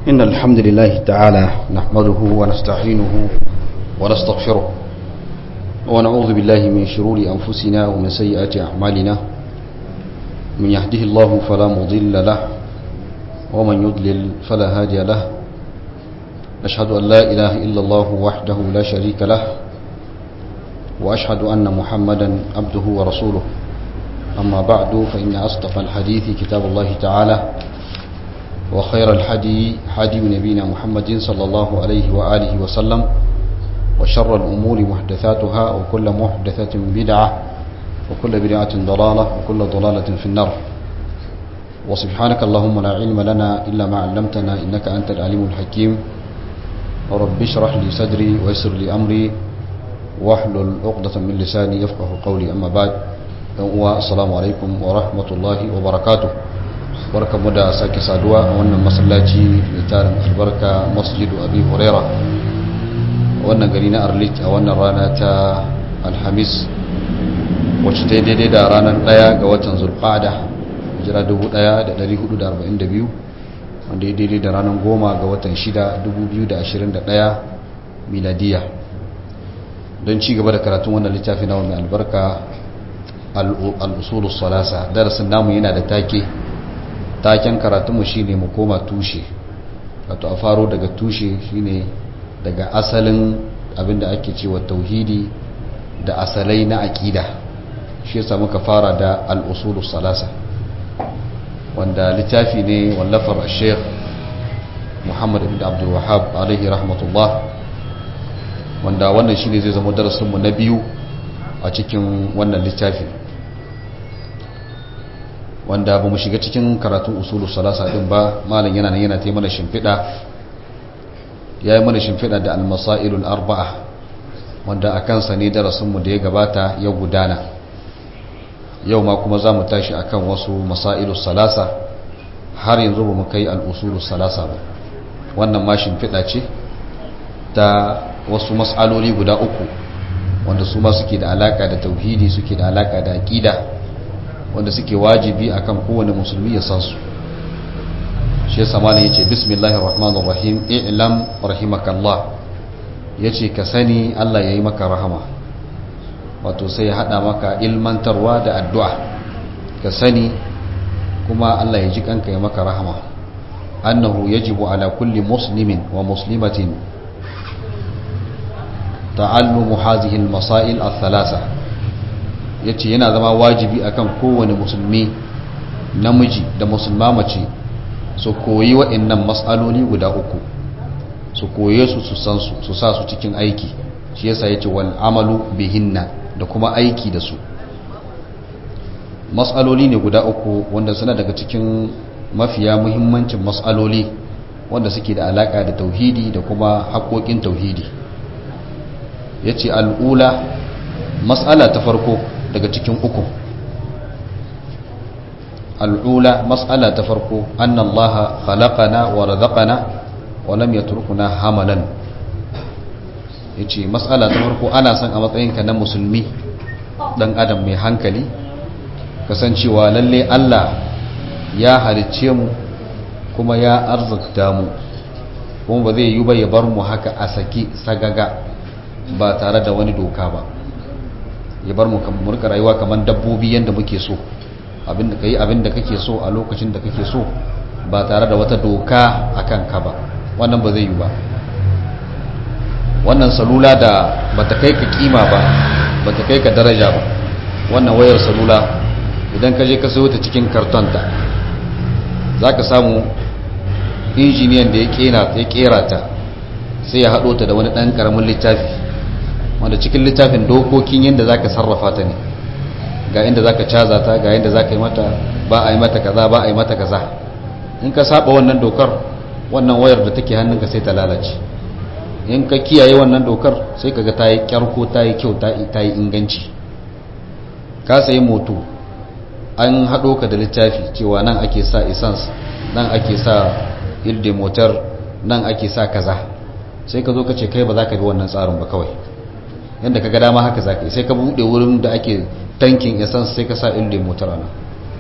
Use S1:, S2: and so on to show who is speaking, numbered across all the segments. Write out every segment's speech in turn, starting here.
S1: إن الحمد لله تعالى نحمده ونستعينه ونستغفره ونعوذ بالله من شرور أنفسنا ومن سيئات أعمالنا من يهده الله فلا مضل له ومن يضلل فلا هادي له أشهد أن لا إله إلا الله وحده لا شريك له وأشهد أن محمدا عبده ورسوله أما بعد فإن أصدق الحديث كتاب الله تعالى وخير الحدي حدي نبينا محمد صلى الله عليه وآله وسلم وشر الأمور محدثاتها وكل محدثة بدعة وكل بدعة ضلالة وكل ضلالة في النار وسبحانك اللهم لا علم لنا إلا ما علمتنا إنك أنت العليم الحكيم ورب اشرح لي صدري ويسر لي أمري واحلل عقدة من لساني يفقه قولي أما بعد السلام عليكم ورحمة الله وبركاته barka mu da sake saduwa a wannan masallaci mai tarin albarka masjidu abi huraira wannan gari na arlit a wannan rana ta alhamis wacce ta daidai da ranar daya ga watan zulqada jira 1442 wanda ya daidai da ranar goma ga watan 6 2021 miladiya don ci gaba da karatun wannan littafi na mai albarka al-usulus salasa darasin namu yana da take taken karatunmu shine mu koma tushe wato a faro daga tushe shine daga asalin abinda ake cewa tauhidi da asalai na aƙida shi yasa muka fara da al-usulu salasa wanda littafi ne wallafar sheikh muhammad ibn abdul wahab alaihi rahmatullah wanda wannan shine zai zama darasinmu na biyu a cikin wannan littafi wanda ba mu shiga cikin karatun usulu salasa din ba malam yana nan yana ta mana shimfiɗa ya yi mana shimfiɗa da almasailul arba'a wanda a kansa ne darasinmu da ya gabata ya gudana yau ma kuma za mu tashi akan wasu masailul salasa har yanzu ba mu kai al'usulu salasa ba wannan ma shimfiɗa ce ta wasu mas'aloli guda uku wanda su ma suke da alaka da tauhidi suke da alaka da aƙida wanda suke wajibi akan kowane musulmi ya san su shi yasa malam yace bismillahir rahmanir rahim i'lam rahimakallah yace ka sani Allah yayi maka rahama wato sai ya hada maka ilmantarwa da addu'a ka sani kuma Allah ya ji kanka ya maka rahama annahu yajibu ala kulli muslimin wa muslimatin ta'allumu hadhihi al-masail ath-thalatha ya ce yana zama wajibi akan kowane musulmi namiji da musulma mace su koyi waɗannan matsaloli guda uku su koye su su san su su sa su cikin aiki shi yasa yace wal amalu bihinna da kuma aiki da su matsaloli ne guda uku wanda suna daga cikin mafiya muhimmancin matsaloli wanda suke da alaka da tauhidi da kuma haƙoƙin tauhidi yace al'ula matsala ta farko daga cikin uku al'ula matsala ta farko annallaha khalaqana wa razaqana wa lam yatrukuna hamalan yace matsala ta farko ana son a matsayinka na musulmi dan adam mai hankali kasancewa lalle Allah ya halicce mu kuma ya arzikta mu kuma ba zai yi ba ya bar mu haka a saki sagaga ba tare da wani doka ba ya bar mu murka rayuwa kamar dabbobi yadda muke so abinda kai abinda kake so a lokacin da kake so ba tare da wata doka akan ka ba wannan ba zai yi ba wannan salula da bata kai ka kima ba bata kai ka daraja ba wannan wayar salula idan ka je ka sayo ta cikin kartonta zaka samu injiniyan da ya kera ta sai ya haɗo ta da wani ɗan ƙaramin littafi wanda cikin littafin dokokin yadda zaka sarrafa ta ne ga inda zaka caza ta ga yadda zaka yi mata ba a yi mata kaza ba a yi mata kaza in ka saba wannan dokar wannan wayar da take hannunka sai ta lalace in ka kiyaye wannan dokar sai kaga ta yi kyarko ta yi kyau ta yi inganci ka sayi moto an haɗo ka da littafi cewa nan ake sa essence nan ake sa ilde motar nan ake sa kaza sai ka zo ka ce kai ba za ka bi wannan tsarin ba kawai yadda ka ga dama haka za ka yi sai ka buɗe wurin da ake tankin essence sai ka sa ilde motar ana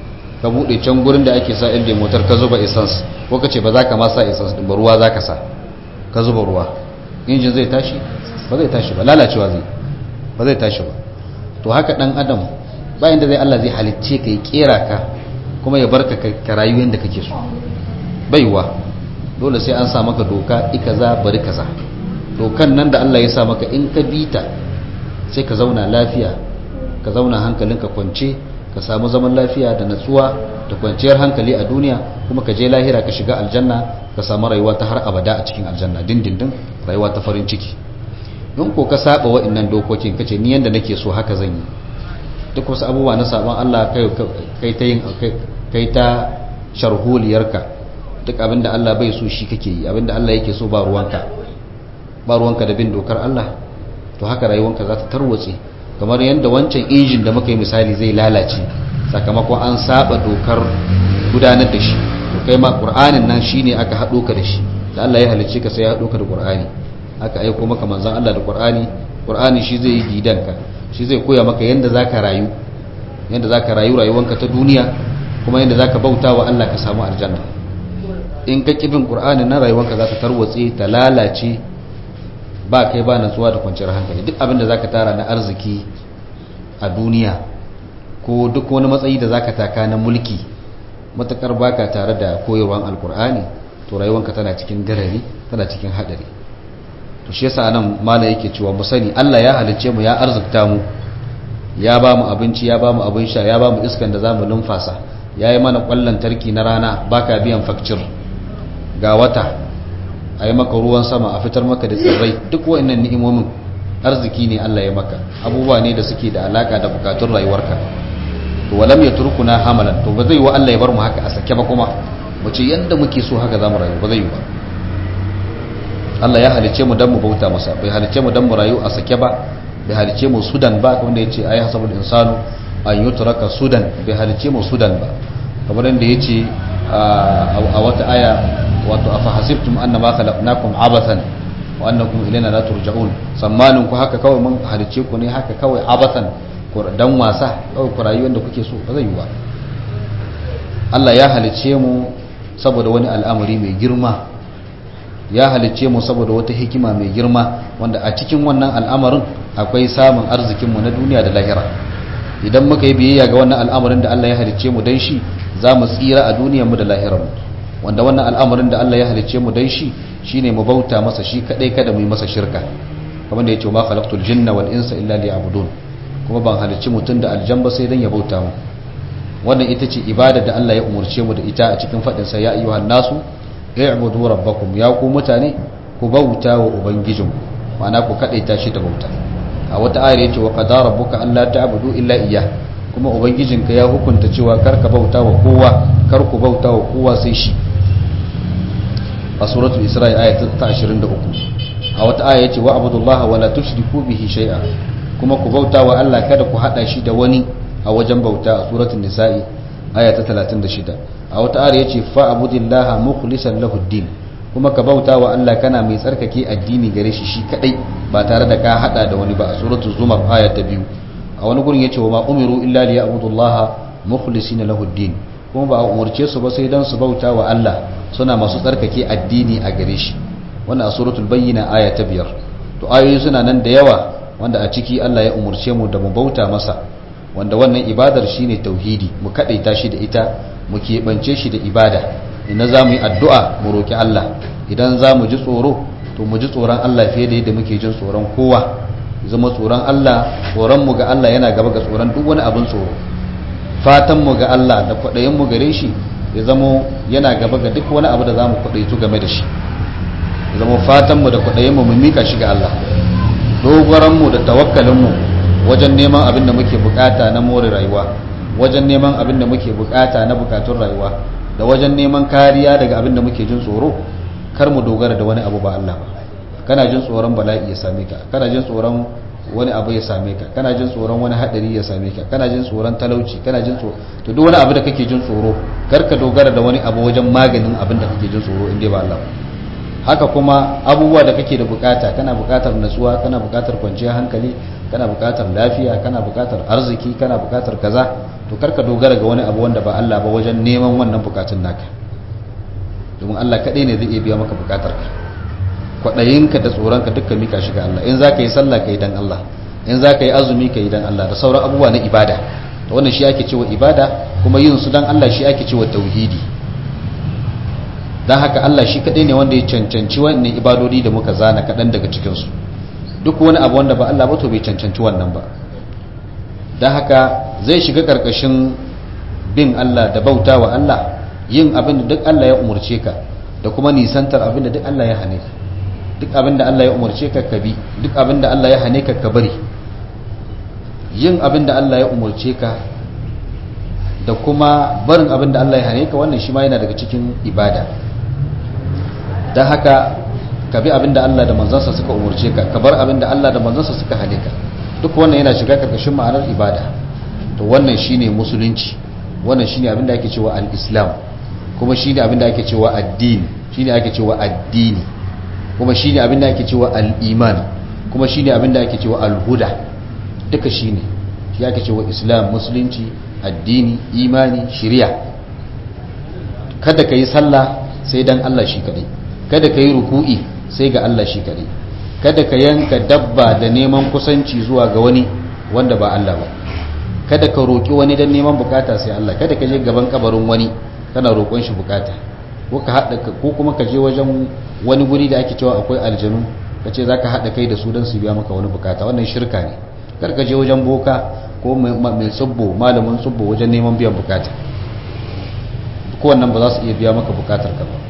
S1: ka bude can gurin da ake sa inda motar ka zuba essence ko ka ce ba za ka ma sa essence din ba ruwa za ka sa ka zuba ruwa injin zai tashi ba zai tashi ba lalacewa zai ba zai tashi ba to haka dan adam bayan da zai Allah zai halicce ka ya kera ka kuma ya barka ka rayu yadda kake so baiwa dole sai an sa maka doka ikaza bari kaza dokan nan da Allah ya sa maka in ka bita sai ka zauna lafiya ka zauna hankalinka kwance ka samu zaman lafiya da natsuwa da kwanciyar hankali a duniya kuma ka je lahira ka shiga aljanna ka samu rayuwa ta har abada a cikin aljanna dindindin rayuwa ta farin ciki don ko ka saba wa'annan dokokin kace ni yanda nake so haka zan yi duk wasu abubuwa na sabon Allah kai ta yin kai ta sharholiyarka duk abinda Allah bai so shi kake yi abinda Allah yake so ba ruwanka ba ruwanka da bin dokar Allah to haka rayuwanka za ta tarwatse kamar yadda wancan injin da muka yi misali zai lalace sakamakon an saba dokar gudanar da shi to kai ma qur'anin nan shine aka hado ka da shi da Allah ya halicce ka sai ya hado ka da qur'ani aka aiko maka manzon Allah da qur'ani qur'ani shi zai yi gidanka shi zai koya maka yadda zaka rayu yadda zaka rayu rayuwanka ta duniya kuma yadda zaka bauta wa Allah ka samu aljanna in ka kibin qur'anin nan rayuwanka za ta tarwatse ta lalace ba kai ba natsuwa da kwanciyar hankali duk abin da zaka tara na arziki a duniya ko duk wani matsayi da zaka taka na mulki matakar baka tare da koyarwan alkur'ani to rayuwanka tana cikin garari tana cikin hadari to shi yasa nan mala yake cewa mu sani Allah ya halicce mu ya arzikta mu ya ba mu abinci ya ba mu abin sha ya ba mu iskan da zamu numfasa ya yi mana kwallon tarki na rana baka biyan fakcir ga wata a yi maka ruwan sama a fitar maka da tsirrai duk wa'annan ni'imomin arziki ne Allah ya maka abubuwa ne da suke da alaka da bukatun rayuwarka to walam ya turkuna hamalan to ba zai wa Allah ya bar mu haka a sake ba kuma mu ce yanda muke so haka zamu rayu ba zai yi ba Allah ya halice mu dan mu bauta masa bai halice mu dan mu rayu a sake ba bai halice mu sudan ba kamar da yace ayi hasabul insanu an yutraka sudan bai halice mu sudan ba kamar da yace a wata aya wato afa hasibtum annama khalaqnakum abathan wa annakum ilayna la turja'un sammanin ku haka kawai mun halice ku ne haka kawai abathan ko dan wasa kawai ku rayuwar da kuke so ba zai yi ba Allah ya halice mu saboda wani al'amari mai girma ya halice mu saboda wata hikima mai girma wanda a cikin wannan al'amarin akwai samun arzikin mu na duniya da lahira idan muka yi biyayya ga wannan al'amarin da Allah ya halice mu dan shi za mu tsira a duniyar mu da lahirar mu wanda wannan al'amarin da Allah ya halice mu dan shi shine mu bauta masa shi kadai kada mu yi masa shirka kamar da yace ma khalaqtul jinna wal insa illa liya'budun kuma ban halicci mutum da aljan ba sai dan ya bauta mu wannan ita ce ibada da Allah ya umurce mu da ita a cikin fadin sa ya ayyuhan nasu i'budu rabbakum ya ku mutane ku bauta wa ubangijinku ma'ana ku kadaita shi da bauta a wata ayar yace wa qadara rabbuka alla ta'budu illa iyyah kuma ubangijinka ya hukunta cewa kar ka bauta wa kowa kar ku bauta wa kowa sai shi a suratul isra'i aya ta 23 a wata aya yace wa abudullaha wala tushriku bihi shay'a kuma ku bauta wa Allah kada ku hada shi da wani a wajen bauta a suratul nisa'i aya ta 36 a wata aya yace fa abudillaha mukhlishan lahu din kuma ka bauta wa Allah kana mai tsarkake addini gare shi shi kadai ba tare da ka hada da wani ba a suratul zumar aya ta 2 a wani gurin yace wa ma umiru illa liya'budullaha mukhlisina lahu din kuma ba a umarce su ba sai dan su bauta wa Allah suna masu tsarkake addini a gare shi wannan a suratul bayyina aya ta biyar to ayoyi suna nan da yawa wanda a ciki Allah ya umarce mu da mu bauta masa wanda wannan ibadar shine tauhidi mu kadaita shi da ita mu keɓance shi da ibada idan za mu yi addu'a mu roki Allah idan za mu ji tsoro to mu ji tsoron Allah fiye da yadda muke jin tsoron kowa zama tsoron Allah tsoron mu ga Allah yana gaba ga tsoron duk wani abin tsoro fatan mu ga Allah da kwaɗayin mu gare shi ya zamo yana gaba ga duk wani abu da za mu kwaɗaitu game da shi ya zama fatanmu da kwaɗayinmu mu mika shi ga Allah dogoranmu da tawakkalinmu wajen neman abin da muke bukata na more rayuwa wajen neman abin da muke bukata na bukatun rayuwa da wajen neman kariya daga abin da muke jin tsoro kar mu dogara da wani abu ba Allah ba kana jin tsoron bala'i ya same ka kana jin tsoron wani abu ya same ka kana jin tsoron wani hadari ya same ka kana jin tsoron talauci kana jin tsoro to duk wani abu da kake jin tsoro kar ka dogara da wani abu wajen maganin abin da kake jin tsoro inda ba Allah haka kuma abubuwa da kake da bukata kana bukatar natsuwa kana bukatar kwanciyar hankali kana bukatar lafiya kana bukatar arziki kana bukatar kaza to karka dogara ga wani abu wanda ba Allah ba wajen neman wannan bukatun naka domin Allah kadai ne zai iya biya maka bukatar ka kwadayinka da tsoronka dukkan mika shi ga Allah in zaka yi sallah kai dan Allah in zaka yi azumi kai dan Allah da sauran abubuwa na ibada to wannan shi ake cewa ibada kuma yin su dan Allah shi ake cewa tauhidi dan haka Allah shi kadai ne wanda ya cancanci wannan ibadodi da muka zana kadan daga cikin su duk wani abu wanda ba Allah ba to bai cancanci wannan ba dan haka zai shiga karkashin bin Allah da bautawa Allah yin abin da duk Allah ya umurce ka da kuma nisantar abin da duk Allah ya hane ka duk abin da Allah ya umurce ka ka bi duk abin da Allah ya hane ka ka bari yin abin da Allah ya umurce ka da kuma barin abin da Allah ya hane ka wannan shi ma yana daga cikin ibada don haka ka bi abin da Allah da manzansa suka umurce ka ka bar abin da Allah da manzansa suka hane ka duk wannan yana shiga karkashin ma'anar ibada to wannan shine musulunci wannan shine abin da ake cewa al-islam kuma shine abin da ake cewa addini shine ake cewa addini kuma shine abin da ake cewa al-iman kuma shine abin da ake cewa al-huda duka shine shi ake cewa islam musulunci addini imani shari'a kada ka yi sallah sai dan Allah shi kadai kada ka yi ruku'i sai ga Allah shi kadai kada ka yanka dabba da neman kusanci zuwa ga wani wanda ba Allah ba kada ka roki wani dan neman bukata sai Allah kada ka je gaban kabarin wani kana roƙon shi bukata ko ka hada ko kuma ka je wajen wani guri da ake cewa akwai aljanu ka ce zaka hada kai da su dan su biya maka wani bukata wannan shirka ne kar ka je wajen boka ko mai tsubbo malamin tsubbo wajen neman biyan bukata ko wannan ba za su iya biya maka bukatar ka ba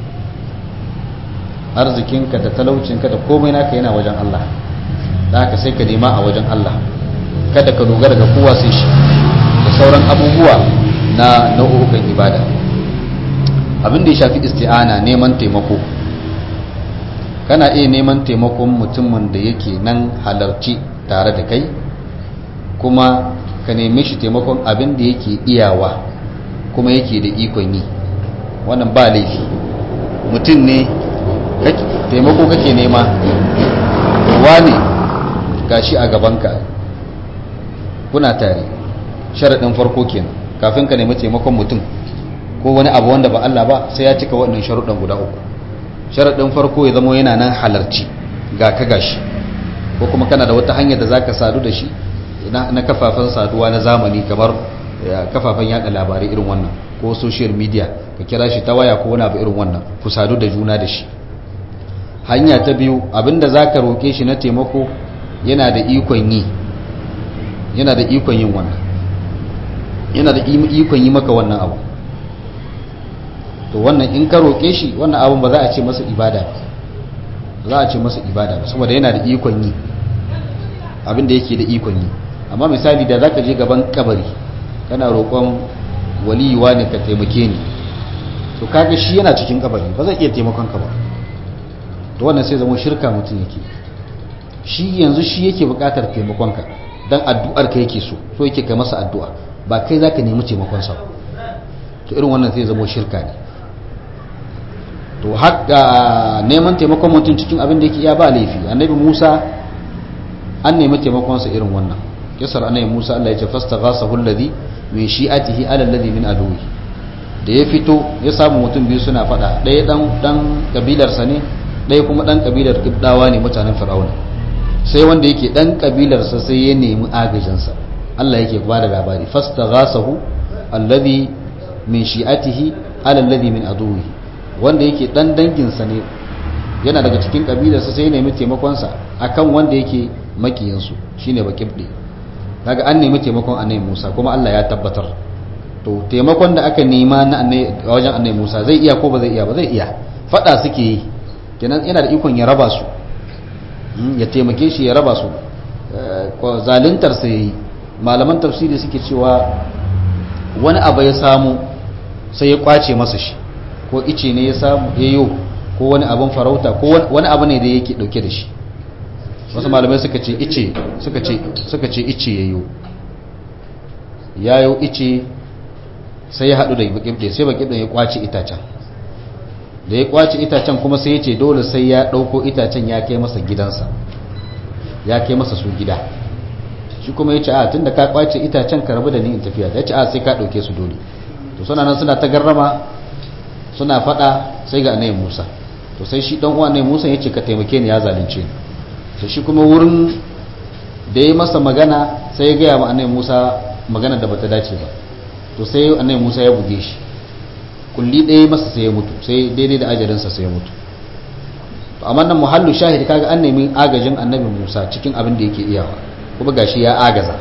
S1: arzikinka da talaucinka da komai naka yana wajen Allah da haka sai ka nema a wajen Allah kada ka dogara ga kowa sai shi da sauran abubuwa na nau'ukan ibada abin da ya shafi isti'ana neman taimako kana iya neman taimakon mutumin da yake nan halarci tare da kai kuma ka neme shi taimakon abin da yake iyawa kuma yake da ikon yi wannan ba laifi mutum ne taimako kake nema wane gashi a gabanka kuna tare sharaɗin farko kenan kafin ka nemi taimakon mutum ko wani abu wanda ba Allah ba sai ya cika waɗannan sharuɗan guda uku sharaɗin farko ya zama yana nan halarci ga ka gashi ko kuma kana da wata hanyar da zaka sadu da shi na kafafen saduwa na zamani kamar kafafen yada labarai irin wannan ko social media ka kira shi ta waya ko wani abu irin wannan ku sadu da juna da shi hanya ta biyu abinda zaka roke shi na taimako yana da ikon yi yana da ikon yin wannan yana da ikon yi maka wannan abu to wannan in ka roke shi wannan abun ba za a ce masa ibada ba za a ce masa ibada ba saboda yana da ikon yi abinda yake da ikon yi amma misali da zaka je gaban kabari kana roƙon waliyuwa ne ka taimake ni to kaga shi yana cikin kabari ba zai iya taimakon ka ba to wannan sai zama shirka mutum yake shi yanzu shi yake buƙatar taimakon ka dan addu'ar ka yake so so yake kai masa addu'a ba kai zaka nemi taimakon sa to irin wannan sai zama shirka ne to haka neman taimakon mutum cikin abin da yake iya ba laifi annabi Musa an nemi taimakon sa irin wannan kisar annabi Musa Allah ya ce fastaghasahu alladhi min shi'atihi ala alladhi min aduwi da ya fito ya samu mutum biyu suna fada ɗaya dan dan kabilar sa ne ɗaya kuma dan kabilar kibdawa ne mutanen fir'auna sai wanda yake dan kabilar sa sai ya nemi agajin sa Allah yake ba da labari fastaghasahu alladhi min shi'atihi ala alladhi min aduwi wanda yake dan dangin sa ne yana daga cikin kabilar sa sai ya nemi taimakon sa akan wanda yake makiyin su shine bakibdi kaga an nemi taimakon annabi Musa kuma Allah ya tabbatar to taimakon da aka nema na wajen annabi Musa zai iya ko ba zai iya ba zai iya fada suke yi kenan yana da ikon ya raba su ya taimake shi ya raba su zaluntar sa yayi malaman tafsiri suke cewa wani abu ya samu sai ya kwace masa shi ko ice ne ya samu yayo ko wani abin farauta ko wani abu ne da yake dauke da shi wasu malamai suka ce ice suka ce suka ce ice yayo yayo ice sai ya hadu da bakibde sai bakibde ya kwace itacen da ya kwace itacen kuma sai ya ce dole sai ya ɗauko itacen ya kai masa gidansa ya kai masa su gida shi kuma ya ce a tun da ka kwace itacen ka rabu da ni in tafiya ya ce a sai ka ɗauke su dole to suna nan suna ta garrama suna faɗa sai ga anayin musa to sai shi ɗan uwa anayin musa ya ce ka taimake ni ya zalunce ni to shi kuma wurin da ya masa magana sai ya gaya ma anayin musa magana da bata dace ba to sai anayin musa ya buge shi kulli ɗaya masa sai ya mutu sai daidai da ajalinsa sai ya mutu to amma nan muhallu shahid kaga an nemi agajin annabi Musa cikin abin da yake iyawa kuma gashi ya agaza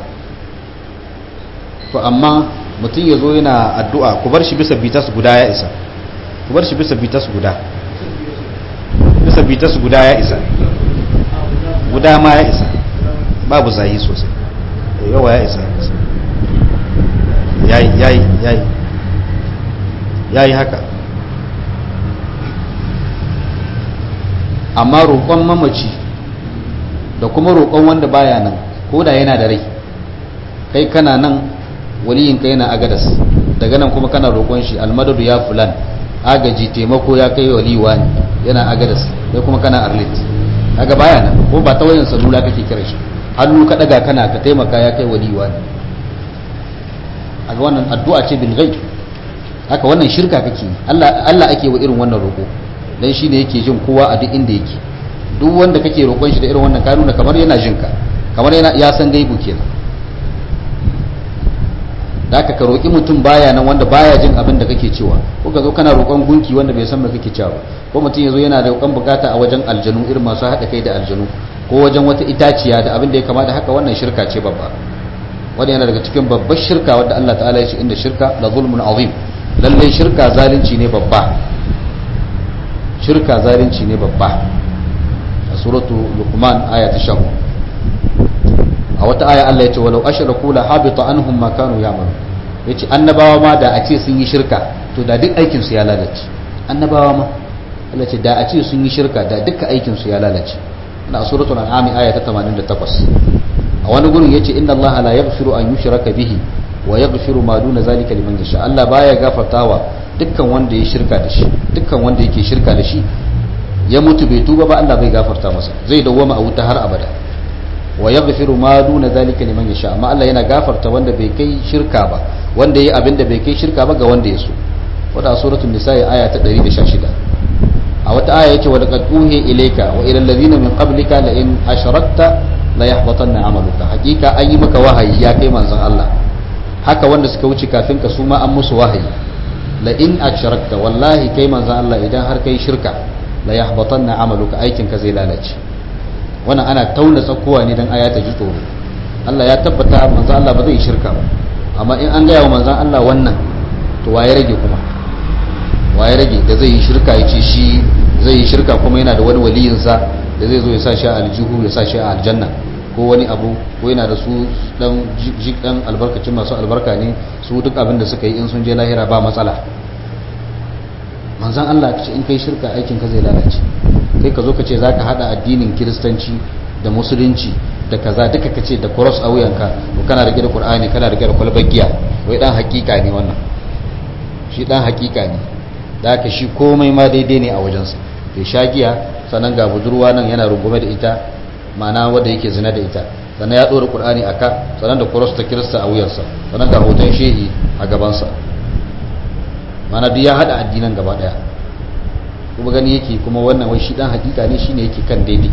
S1: to amma mutum ya zo yana addu'a ku bar shi bisa bitas guda ya isa ku bar shi bisa bitas guda bisa bitas guda ya isa guda ma ya isa babu zahi sosai yawa ya isa yayi yayi yayi ya yi haka amma roƙon mamaci da kuma roƙon wanda baya nan ko da yana da rai kai kana nan waliyinka yana agadas daga nan kuma kana roƙon shi almadadu ya fulan agaji taimako ya kai waliwa ne yana agadas kai kuma kana arlit daga baya nan ko ba ta wayan salula kake kira shi hannu ka daga kana ka taimaka ya kai waliwa ne a ga wannan addu'a ce bil ghaib haka wannan shirka kake Allah Allah ake wa irin wannan roƙo dan shine yake jin kowa a duk inda yake duk wanda kake roƙon shi da irin wannan ka nuna kamar yana jin ka kamar yana ya san gaibu kenan da haka ka roƙi mutum baya nan wanda baya jin abin da kake cewa ko ka zo kana roƙon gunki wanda bai san me kake cewa ko mutum yazo yana da roƙon bukata a wajen aljanu irin masu haɗa kai da aljanu ko wajen wata itaciya da abin da ya kamata haka wannan shirka ce babba wanda yana daga cikin babbar shirka wadda Allah ta'ala ya ce inda shirka la zulmun azim lallai shirka zalunci ne babba shirka zalunci ne babba a suratu luqman aya ta 10 a wata aya Allah ya ce walau ashraku la habita anhum ma kanu ya'malu yace annabawa ma da a ce sun yi shirka to da duk aikin su ya lalace annabawa ma Allah ce da a ce sun yi shirka da duka aikin su ya lalace na suratul an'am aya ta 88 a wani gurin yace inna Allah la yaghfiru an yushraka bihi wa yaghfiru ma duna zalika liman yasha Allah baya gafartawa dukkan wanda ya shirka da shi dukkan wanda yake shirka da shi ya mutu bai tuba ba Allah bai gafarta masa zai dawwama a wuta har abada wa yaghfiru ma duna zalika liman yasha amma Allah yana gafarta wanda bai kai shirka ba wanda yayi abin da bai kai shirka ba ga wanda ya so wanda suratul nisa aya ta 116 a wata aya yace wa laqad uhi ilayka wa ila alladhina min qablika la in ashrakta la yahbatanna amaluka hakika an yi maka wahayi ya kai manzon Allah haka wanda suka wuce kafin ka su ma an musu wahayi la in ashrakta wallahi kai manzon Allah idan har kai shirka la yahbatanna amaluka aikin ka zai lalace wannan ana tauna tsakowa ne dan aya ta ji tsoro Allah ya tabbata manzon Allah ba zai shirka ba amma in an gaya wa manzon Allah wannan to waye rage kuma waye rage da zai yi shirka ya ce shi zai yi shirka kuma yana da wani waliyinsa da zai zo ya sa shi a aljihu ya sa shi a aljanna ko wani abu ko yana da su dan jik dan albarkacin masu albarka ne su duk abin da suka yi in sun je lahira ba matsala manzan Allah ce in kai shirka aikin ka zai lalace kai ka zo ka ce zaka hada addinin kiristanci da musulunci da kaza duka ka ce da cross a wuyanka ko kana rike da qur'ani kana rike da kwalbar giya wai dan hakika ne wannan shi dan hakika ne da haka shi komai ma daidai ne a wajensa bai sha giya sannan ga budurwa nan yana rungume da ita ma'ana wanda yake zina da ita sannan ya ɗora ƙur'ani a ka sannan da kuros ta kirista a wuyarsa sannan ga hoton shehi a gabansa ma'ana duk ya haɗa addinan gaba ɗaya kuma gani yake kuma wannan wai shi ɗan hakika ne shine yake kan daidai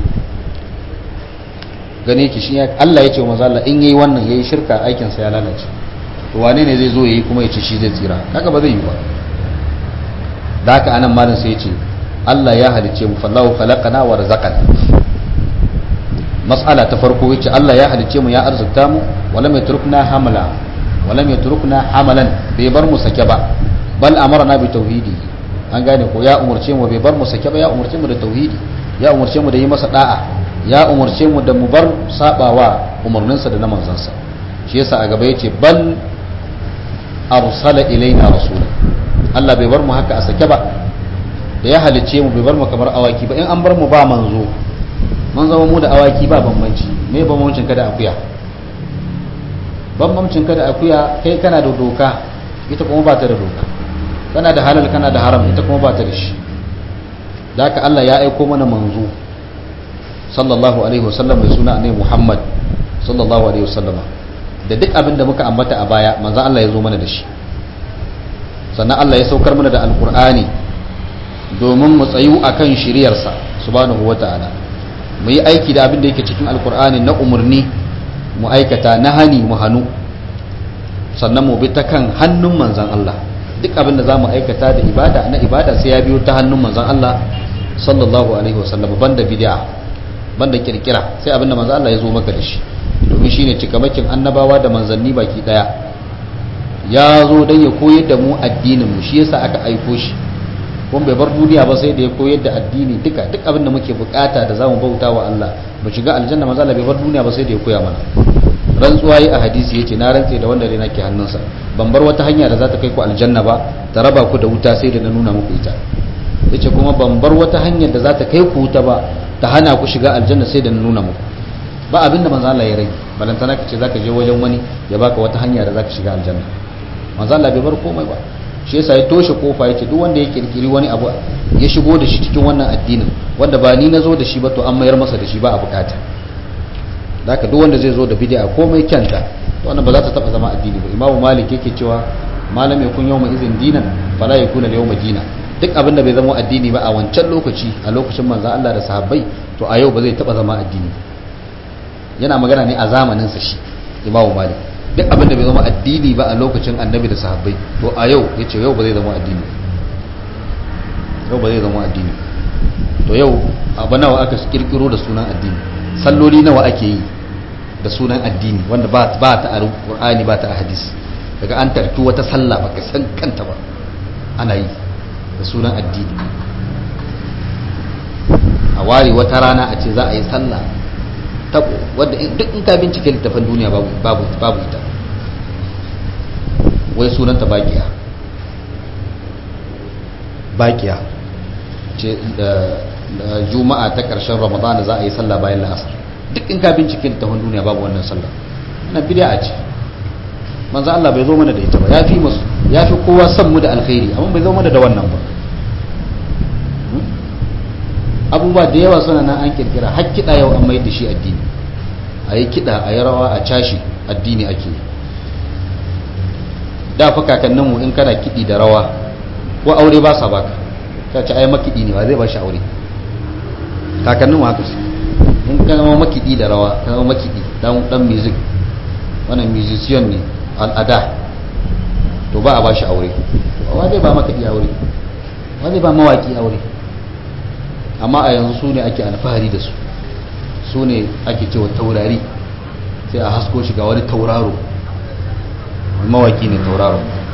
S1: gani yake shi Allah ya ce wa Allah in yayi wannan yayi shirka aikinsa ya lalace to wane ne zai zo yayi kuma ya ce shi zai tsira haka ba zai yi ba da haka anan malin sai ya ce Allah ya halicce mu fallahu khalaqana wa razaqana mas'ala ta farko yace Allah ya halicce mu ya arzuta mu walam yatrukna hamala walam yatrukna hamalan bai bar mu sake ba bal amarna bi tauhidi an gane ko ya umurce mu bai bar mu sake ba ya umurce mu da tauhidi ya umurce mu da yi masa da'a ya umurce mu da mu bar sabawa umarninsa da na manzansa shi yasa a gaba yace bal arsala ilaina rasula Allah bai bar mu haka a sake ba da ya halicce mu bai bar mu kamar awaki ba in an bar mu ba manzo mun zama mu da awaki ba bambanci me bambancin ka da akuya bambancin ka da akuya kai kana da doka ita kuma ba ta da doka kana da halal kana da haram ita kuma ba ta da shi da haka Allah ya aiko mana manzo sallallahu alaihi wasallam mai suna ne Muhammad sallallahu alaihi wasallam da duk abin da muka ambata a baya manzo Allah ya zo mana da shi sannan Allah ya saukar mana da alkur'ani domin mu tsayu akan shiriyarsa subhanahu wata'ala mu yi aiki da abin da yake cikin alkur'ani na umarni mu aikata na hani mu hannu sannan mu bi ta kan hannun manzan Allah duk abin da za mu aikata da ibada na ibada sai ya biyo ta hannun manzan Allah sallallahu alaihi wasallam banda bid'a banda kirkira sai abin da manzan Allah ya zo maka da shi domin shine cikamakin annabawa da manzanni baki daya ya zo don ya koyar da mu addinin mu shi yasa aka aiko shi kuma bai bar duniya ba sai da ya koyar da addini duka duk abin da muke bukata da zamu bauta wa Allah mu shiga aljanna manzo Allah bai bar duniya ba sai da ya koya mana rantsuwa yi a hadisi yace na rantse da wanda rena ke hannunsa ban bar wata hanya da za ta kai ku aljanna ba ta raba ku da wuta sai da na nuna muku ita yace kuma ban bar wata hanyar da za ta kai ku wuta ba ta hana ku shiga aljanna sai da na nuna muku ba abin da manzo Allah ya rage balantana ka ce zaka je wajen wani ya baka wata hanya da zaka shiga aljanna manzo Allah bai bar komai ba shi yasa ya toshe kofa yace duk wanda ya kirkiri wani abu ya shigo da shi cikin wannan addinin wanda ba ni nazo da shi ba to an mayar masa da shi ba a bukata haka duk wanda zai zo da bid'a komai kyanta to wannan ba za ta taba zama addini ba imamu malik yake cewa malam yakun yawma izin dinan fala yakuna yawma dina duk abin da bai zama addini ba a wancan lokaci a lokacin manzo Allah da sahabbai to a yau ba zai taba zama addini yana magana ne a zamanin sa shi imamu malik duk abin da bai zama addini ba a lokacin annabi da sahabbai to a yau ya ce yau ba zai zama addini yau ba zai zama addini to yau abu nawa aka kirkiro da sunan addini salloli nawa ake yi da sunan addini wanda ba ta a qur'ani ba ta a hadisi daga an tarki wata sallah baka san kanta ba ana yi da sunan addini a ware wata rana a ce za a yi sallah tabo wadda duk in ka bincike littafin duniya babu ita wai sunanta bakiya bakiya ce da juma'a ta ƙarshen ramadana za a yi sallah bayan la'asar duk in ka bincike littafin duniya babu wannan sallah wannan bid'a ce manzo Allah bai zo mana da ita ba yafi musu yafi kowa san mu da alkhairi amma bai zo mana da wannan ba abubuwa da yawa suna nan an kirkira har kiɗa yau an mai da shi addini a yi kiɗa a yi rawa a cashi addini ake da fa kakanninmu in kana kiɗi da rawa ko aure ba sa baka ka ci ai makiɗi ne ba zai ba shi aure kakanninmu haka su in ka zama makiɗi da rawa ka zama makiɗi dan dan music wannan musician ne al'ada to ba a ba shi aure wa zai ba makiɗi aure wa zai ba mawaki aure amma a yanzu su ne ake alfahari da su su ne ake cewa taurari sai a hasko shi ga wani tauraro mawaki ne tauraro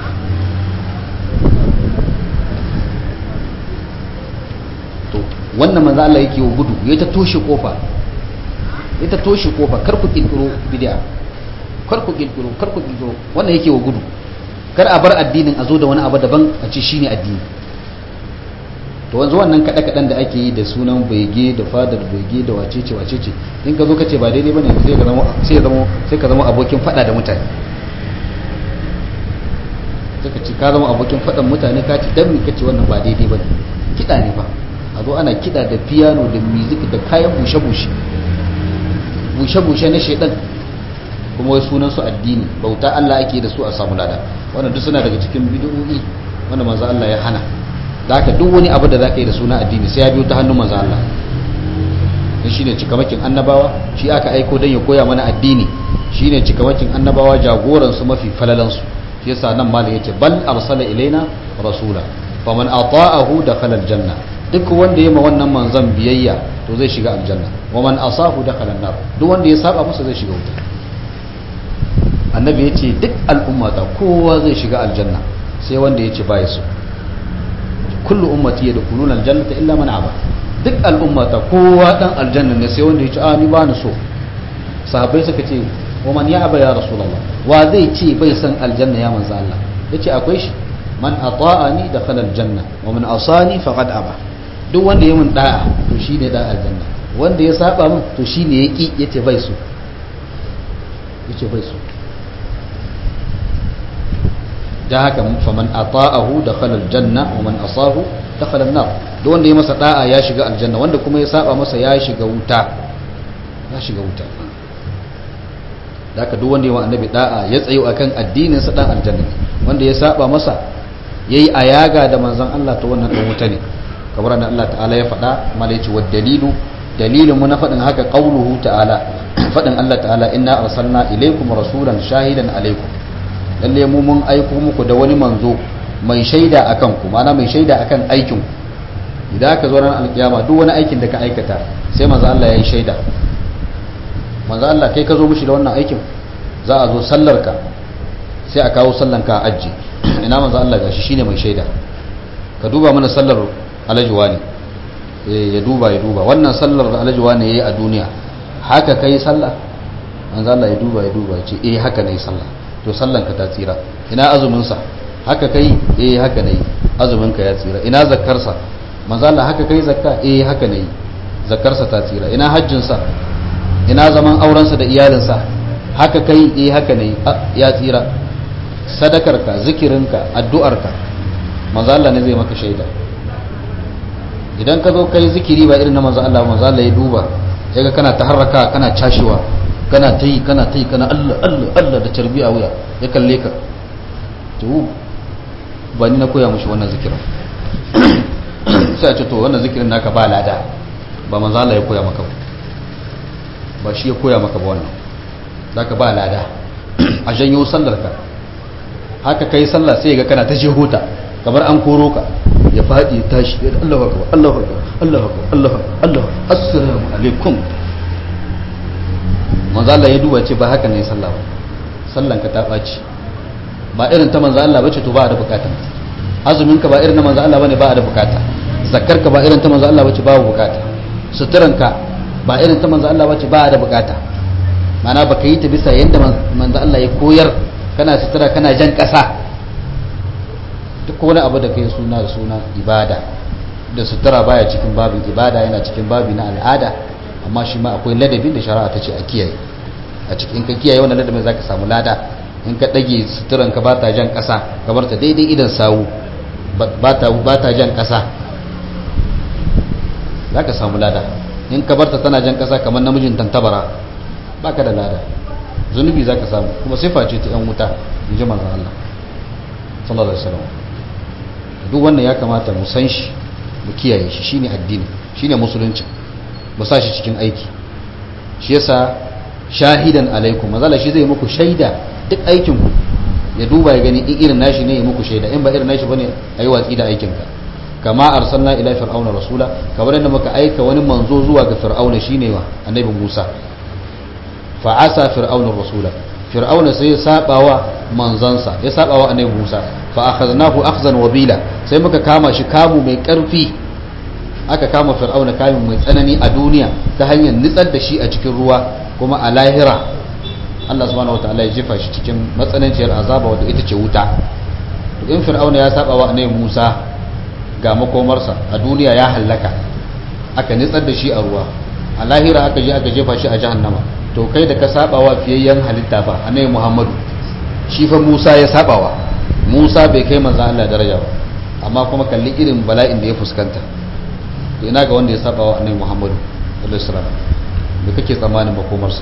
S1: to wannan manzo Allah yake wa gudu ya ta toshe kofa ya ta toshe kofa kar ku kirkiro bid'a kar ku kirkiro kar ku kirkiro wannan yake wa gudu kar a bar addinin a zo da wani abu daban a ce shine addini to wanzu wannan kaɗe-kaɗen da ake yi da sunan bege da fadar bege da wacece wacece in ka zo ka ce ba daidai bane sai ka zama sai zama sai ka zama abokin fada da mutane sai ka ce ka zama abokin fadan mutane ka ce dan me kace wannan ba daidai bane kida ne ba a zo ana kida da piano da music da kayan bushe bushe bushe bushe na shedan kuma wai sunan su addini bauta Allah ake da su a samu lada wannan duk suna daga cikin bid'o'i wanda manzo Allah ya hana da haka duk wani abu da za ka yi da suna addini sai ya biyo ta hannun manzo Allah dan shine cikamakin annabawa shi aka aiko dan ya koya mana addini shine cikamakin annabawa jagoran su mafi falalan su shi yasa nan malam yace bal arsala ilaina rasula faman ata'ahu dakhala aljanna duk wanda ya ma wannan manzon biyayya to zai shiga aljanna wa man asahu dakhala an-nar duk wanda ya saba masa zai shiga wuta annabi yace duk al'umma ta kowa zai shiga aljanna sai wanda yace bai so kullu ummati yadkhuluna aljannata illa man aba duk al'ummata kowa dan aljanna ne sai wanda yace a ni ba ni so sahabbai suka ce wa man ya aba ya rasulullah wa zai ce bai san aljanna ya manzo Allah yace akwai shi man ata'ani dakhala aljanna wa man asani faqad aba duk wanda ya mun da'a to shine dan aljanna wanda ya saba min to shine yaki yace bai so yace bai so da haka faman ata'ahu dakhala aljanna wa man asahu dakhala an-nar duk wanda ya masa da'a ya shiga aljanna wanda kuma ya saba masa ya shiga wuta ya shiga wuta da aka duk wanda ya wa annabi da'a ya tsayo akan addinin sa dan aljanna wanda ya saba masa yayi ayaga da manzon Allah ta wannan dan wuta ne kamar da Allah ta'ala ya faɗa mala yace wa dalilu dalilin mu na faɗin haka qauluhu ta'ala faɗin Allah ta'ala inna arsalna ilaykum rasulan shahidan alaykum lalle mu mun aiko muku da wani manzo mai shaida akan ku ma'ana mai shaida akan aikin ku idan aka zo ran alkiyama duk wani aikin da ka aikata sai manzo Allah ya yi shaida manzo Allah kai ka zo mishi da wannan aikin za a zo sallar ka sai a kawo sallan ka a ajji ina manzo Allah gashi shine mai shaida ka duba mana sallar alajuwa ne ya duba ya duba wannan sallar da alajuwa ne yayi a duniya haka kai sallah manzo Allah ya duba ya duba ya ce eh haka nayi sallah to sallan ka ta tsira ina azumin sa haka kai eh haka nayi azumin ka ya tsira ina zakkar sa manzo Allah haka kai zakka eh haka nayi zakkar sa ta tsira ina hajjin sa ina zaman auren sa da iyalin sa haka kai eh haka nayi ya tsira sadakar ka zikirin ka addu'ar ka manzo Allah ne zai maka shaida idan ka zo kai zikiri ba irin na manzo Allah manzo Allah ya duba sai ga kana taharraka kana cashewa kana ta yi kana ta yi kana Allah Allah Allah da tarbi a wuya ya kalle ka to ba ni na koya mushi wannan zikirin sai a ce to wannan zikirin naka ba lada ba manzo Allah ya koya maka ba ba shi ya koya maka ba wannan zaka ba lada a janyo sallar ka haka kai sallah sai ga kana ta jehuta kamar an koro ka ya faɗi tashi ya Allah akbar Allah akbar Allah akbar Allah Allah assalamu alaikum manzo Allah ya duba ce ba haka ne sallah ba sallan ka ta baci ba irin ta manzo Allah bace to ba da bukata azumin ka ba irin na manzo Allah bane ba da bukata zakkar ka ba irin ta manzo Allah bace ba bukata suturan ka ba irin ta manzo Allah bace ba da bukata mana baka yi ta bisa yadda manzo Allah ya koyar kana sutura kana jan kasa duk wani abu da kai suna da suna ibada da sutura baya cikin babin ibada yana cikin babi na al'ada amma shi ma akwai ladabin da shari'a ta ce a kiyaye a cikin ka kiyaye wannan ladabin zaka samu lada in ka dage suturan ka bata jan kasa ka bar ta daidai idan sawu bata bata jan kasa zaka samu lada in ka bar ta tana jan kasa kamar namijin tantabara baka da lada zunubi zaka samu kuma sifa ce ta yan wuta in ji manzon Allah sallallahu alaihi wasallam duk wannan ya kamata mu san shi mu kiyaye shi shine addini shine musulunci mu sa shi cikin aiki shi yasa shahidan alaikum mazala shi zai muku shaida duk aikin ku ya duba ya gani in irin nashi ne ya muku shaida in ba irin nashi bane ayi watsi da aikin ka kama arsalna ila fir'auna rasula kamar yadda muka aika wani manzo zuwa ga fir'auna shine wa annabi Musa fa asa fir'auna rasula fir'auna sai ya sabawa manzansa ya sabawa annabi Musa fa akhadnahu akhzan wabila sai muka kama shi kamu mai karfi aka kama fir'auna kamin mai tsanani a duniya ta hanyar nitsar da shi a cikin ruwa kuma a lahira Allah subhanahu wataala ya jefa shi cikin matsananciyar azaba wadda ita ce wuta to in fir'auna ya sabawa annabi Musa ga makomarsa a duniya ya hallaka aka nitsar da shi a ruwa a lahira aka je aka jefa shi a jahannama to kai da ka sabawa fiyayyen halitta fa annabi Muhammadu shi fa Musa ya sabawa Musa bai kai manzo Allah daraja ba amma kuma kalli irin bala'in da ya fuskanta to ina ga wanda ya sabawa annabi Muhammadu sallallahu alaihi wasallam me kake tsammanin makomarsa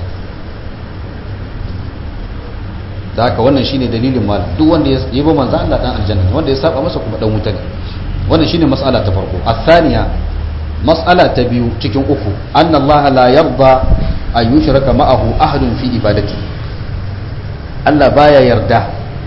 S1: da haka wannan shine dalilin mal duk wanda ya yi ba manzo Allah dan aljanna wanda ya saba masa kuma dan wuta ne wannan shine mas'ala ta farko athaniya mas'ala ta biyu cikin uku anna Allah la yarda an yushraka ma'ahu ahadun fi ibadati Allah baya yarda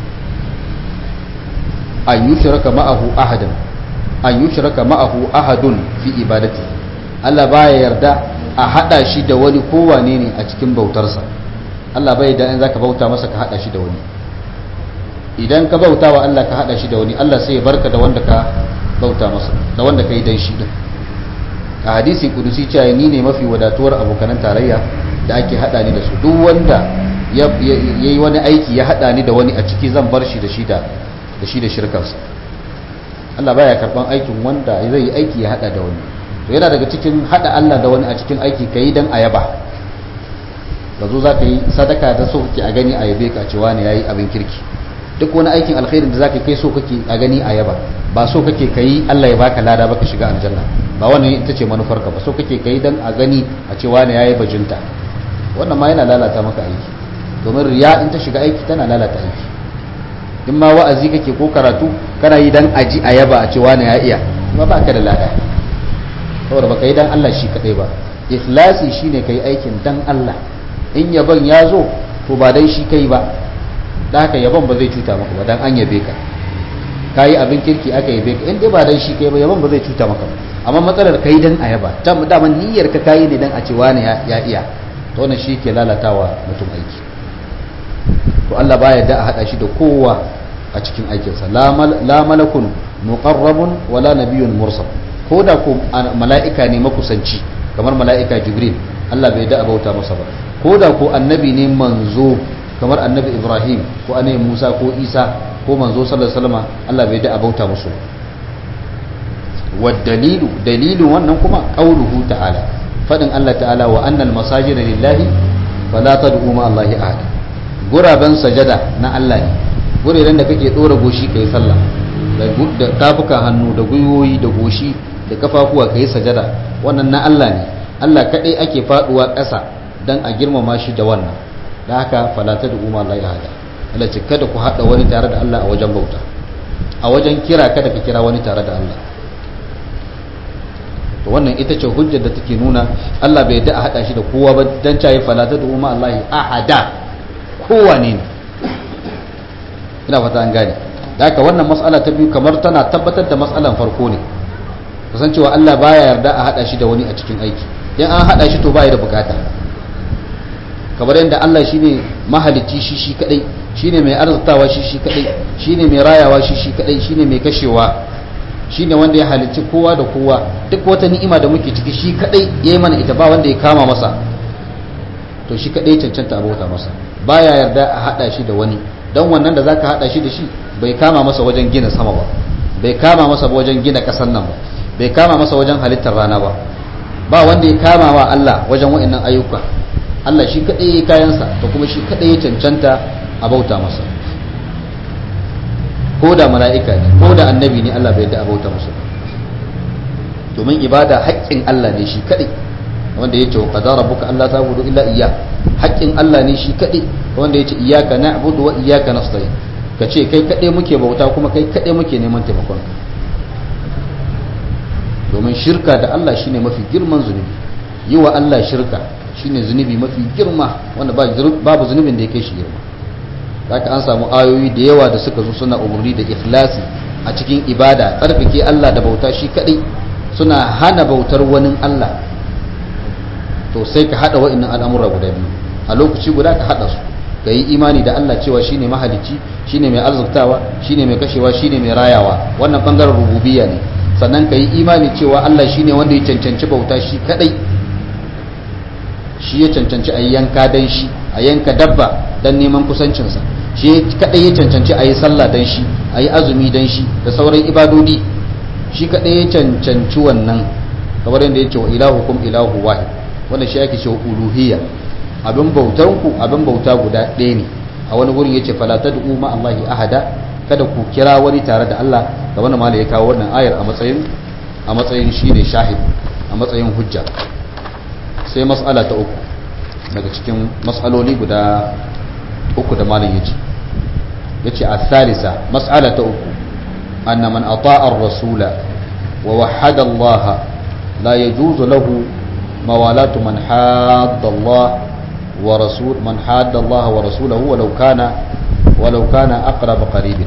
S1: an yushraka ma'ahu ahadan an yushraka ma'ahu ahadun fi ibadati Allah baya yarda a hada shi da wani kowane ne a cikin bautarsa Allah bai da in zaka bauta masa ka hada shi da wani idan ka bauta wa Allah ka hada shi da wani Allah sai ya barka da wanda ka bauta masa da wanda ka yi dan shi din a hadisi kudusi cewa ni ne mafi wadatuwar abokanan tarayya da ake hada ni da su duk wanda ya yi wani aiki ya hada ni da wani a ciki zan bar shi da shi da da shi da shirkarsa Allah baya karban aikin wanda zai yi aiki ya hada da wani to yana daga cikin hada Allah da wani a cikin aiki kai dan ayaba ka zo za ka yi sadaka da so kake a gani a yabe ka cewa ne yayi abin kirki duk wani aikin alkhairin da zaka kai so kake a gani a yaba ba so kake kai Allah ya baka lada baka shiga aljanna ba wannan ita ce manufar ka ba so kake kai dan a gani a ce wani yayi bajinta wannan ma yana lalata maka aiki domin riya in ta shiga aiki tana lalata aiki in ma wa'azi kake ko karatu kana yi dan aji a yaba a ce wani ya iya kuma ba ka da lada saboda baka yi dan Allah shi kadai ba ikhlasi shine kai aikin dan Allah in yaban ya zo to ba dan shi kai ba da haka yaban ba zai cuta maka ba dan an yabe ka kayi abin kirki aka yabe ka in dai ba dan shi kai ba yaban ba zai cuta maka ba amma matsalar kai dan ayaba ta daman niyyar ka kayi ne dan a ce wani ya iya to wannan shi ke lalatawa mutum aiki to Allah baya da a hada shi da kowa a cikin aikinsa la malakun muqarrabun wala nabiyyun mursal ko da ko mala'ika ne makusanci kamar mala'ika jibril Allah bai da bauta masa ba ko da ko annabi ne manzo kamar annabi ibrahim ko annabi musa ko isa ko manzo sallallahu alaihi wasallam Allah bai da bauta musu wa dalilu dalilu wannan kuma qauluhu ta'ala fadin Allah ta'ala wa annal masajida lillahi fala tad'u ma Allahi ahad guraben sajada na Allah ne guraren da kake dora goshi kai sallah da tafuka hannu da gwiwoyi da goshi da kafafuwa kai sajada wannan na Allah ne Allah kadai ake faduwa ƙasa dan a girmama shi da wannan da haka fala tad'u ma Allahi ahad Allah ce kada ku hada wani tare da Allah a wajen bauta a wajen kira kada ka kira wani tare da Allah to wannan ita ce hujjar da take nuna Allah bai da a hada shi da kowa ba dan cayi fala tad'u ma Allahi ahada kowane ne ina fata an gane da haka wannan matsala ta biyu kamar tana tabbatar da matsalan farko ne kasancewa Allah baya yarda a hada shi da wani a cikin aiki in an hada shi to baya da bukata kamar yadda Allah shine mahalicci shi shi kadai shine mai arzutawa shi shi kadai shine mai rayawa shi shi kadai shine mai kashewa shine wanda ya halicci kowa da kowa duk wata ni'ima da muke ciki shi kadai yayi mana ita ba wanda ya kama masa to shi kadai cancanta abota masa baya yarda a hada shi da wani dan wannan da zaka hada shi da shi bai kama masa wajen gina sama ba bai kama masa wajen gina kasan nan ba bai kama masa wajen halittar rana ba ba wanda ya kama wa Allah wajen wa'annan ayyuka Allah shi kadai ya kayansa to kuma shi kadai ya cancanta a bauta masa ko da mala'ika ne ko da annabi ne Allah bai da a bauta masa domin ibada haƙƙin Allah ne shi kadai wanda ya ce wa qadara rabbuka alla ta'budu illa iyyah haƙƙin Allah ne shi kadai wanda ya ce iyyaka na'budu wa iyyaka nasta'in ka ce kai kadai muke bauta kuma kai kadai muke neman taimakon ka domin shirka da Allah shine mafi girman zunubi yi wa Allah shirka shine zunubi mafi girma wanda babu zunubin da ya kai shi girma haka an samu ayoyi da yawa da suka zo suna umarni da ikhlasi a cikin ibada tsarkake Allah da bauta shi kadai suna hana bautar wani Allah to sai ka hada wa'annan al'amura guda biyu a lokaci guda ka hada su ka yi imani da Allah cewa shine mahalicci shine mai arziktawa shine mai kashewa shine mai rayawa wannan bangaren rububiyya ne sannan ka yi imani cewa Allah shine wanda ya cancanci bauta shi kadai shi ya cancanci a yanka dan shi a yanka dabba dan neman kusancinsa shi kadai ya cancanci a yi sallah dan shi a yi azumi dan shi da sauran ibadodi shi kadai ya cancanci wannan kamar yadda ya ce wa ilahukum ilahu wahid wanda shi ake cewa uluhiyya abin bautan ku abin bauta guda ɗaya ne a wani wurin yace fala tad'u ma Allahi ahada kada ku kira wani tare da Allah ga wannan malai ya kawo wannan ayar a matsayin a matsayin shine shahid a matsayin hujja sai mas'ala ta uku daga cikin mas'aloli guda uku da malam yace yace a-thalitha mas'ala ta uku anna man ata'a ar-rasula wa wahhada Allah la yajuzu lahu موالاه من حاد الله ورسول من حاد الله ورسوله ولو كان ولو كان اقرب قريب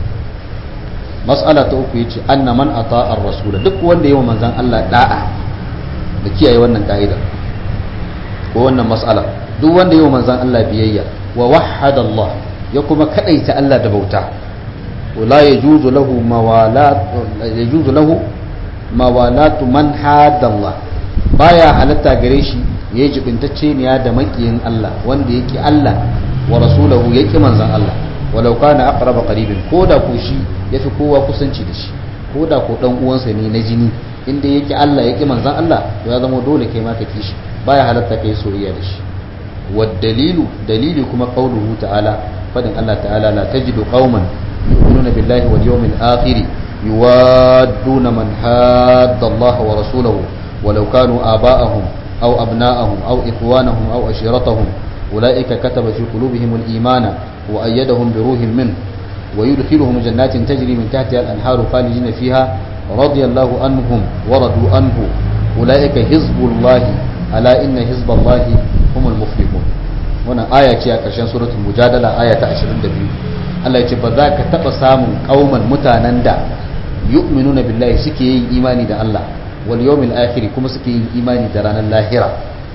S1: مساله uku yace anna man ata ar-rasul duk wanda yayi manzon Allah da'a da kiyaye wannan kaida ko wannan mas'ala duk wanda yayi manzon Allah biyayya wa wahhada Allah ya kuma kadaita Allah da bauta wala yajuzu lahu mawalat yajuzu lahu mawalatu man hada Allah baya halatta gare shi ya yi jibintacce ne da makiyin Allah wanda yake Allah wa rasulahu yake manzan Allah walau kana aqraba qaribin koda ko shi yafi kowa kusanci da shi koda ko dan uwansa ne na jini inda yake Allah yake manzan Allah to ya zama dole kai ma ka kishi baya halatta kai soyayya da shi wad dalilu dalili kuma qauluhu ta'ala fadin Allah ta'ala la tajidu qauman yu'minuna billahi wal yawmil akhir yuwadduna man hadda Allah wa rasulahu walau kanu aba'ahum aw abna'ahum aw ikhwanahum aw ashiratahum ulaika kataba fi qulubihim al-imana wa ayyadahum bi ruhin min ويدخلهم جنات تجري من تحتها الأنهار خالدين فيها رضي الله عنهم ورضوا عنه أولئك حزب الله ألا إن حزب الله هم المفلحون wannan aya ce a ƙarshen suratul mujadala aya ta 22 Allah ya ce ba za ka taɓa samun ƙauman mutanen da yu'minuna billahi suke yin imani da Allah wal yawmil akhir kuma suke yin imani da ranar lahira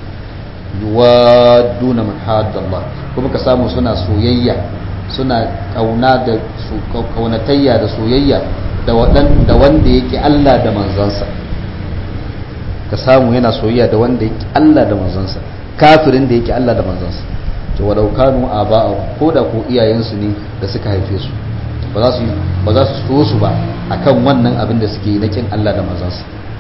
S1: yuwadduna man hadda Allah kuma ka samu suna soyayya suna kauna da kaunatayya da soyayya da wadan da wanda yake Allah da manzansa ka samu yana soyayya da wanda yake Allah da manzansa kafirin da yake Allah da manzansa to walau kanu aba'a ko da ko iyayensu ne da suka haife su ba za su ba za su so su ba akan wannan abin da suke yi na kin Allah da manzansa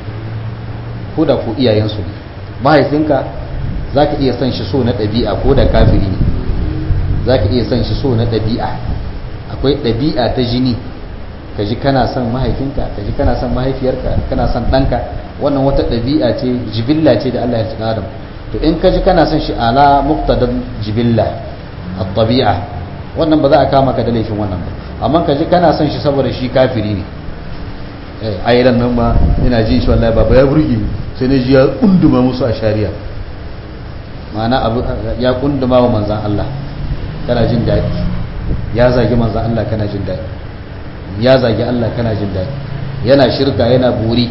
S1: ko da ko iyayensu ne mahaifinka zaka iya son shi so na ɗabi'a ko da kafiri ne za ka iya son shi so na ɗabi'a akwai ɗabi'a ta jini ka ji kana son mahaifinka ka ji kana son mahaifiyarka kana son ɗanka wannan wata ɗabi'a ce jibilla ce da Allah ya ci adam to in ka ji kana son shi ala muqtadan jibilla at-tabi'a wannan ba za a kama ka da laifin wannan ba amma ka ji kana son shi saboda shi kafiri ne eh ayiran nan ma ina jin shi wallahi baba ya burge sai na ji ya kunduma musu a shari'a ma'ana abu ya kunduma wa manzan Allah kana jin daɗi ya zagi manzan Allah kana jin daɗi ya zagi Allah kana jin daɗi yana shirka yana buri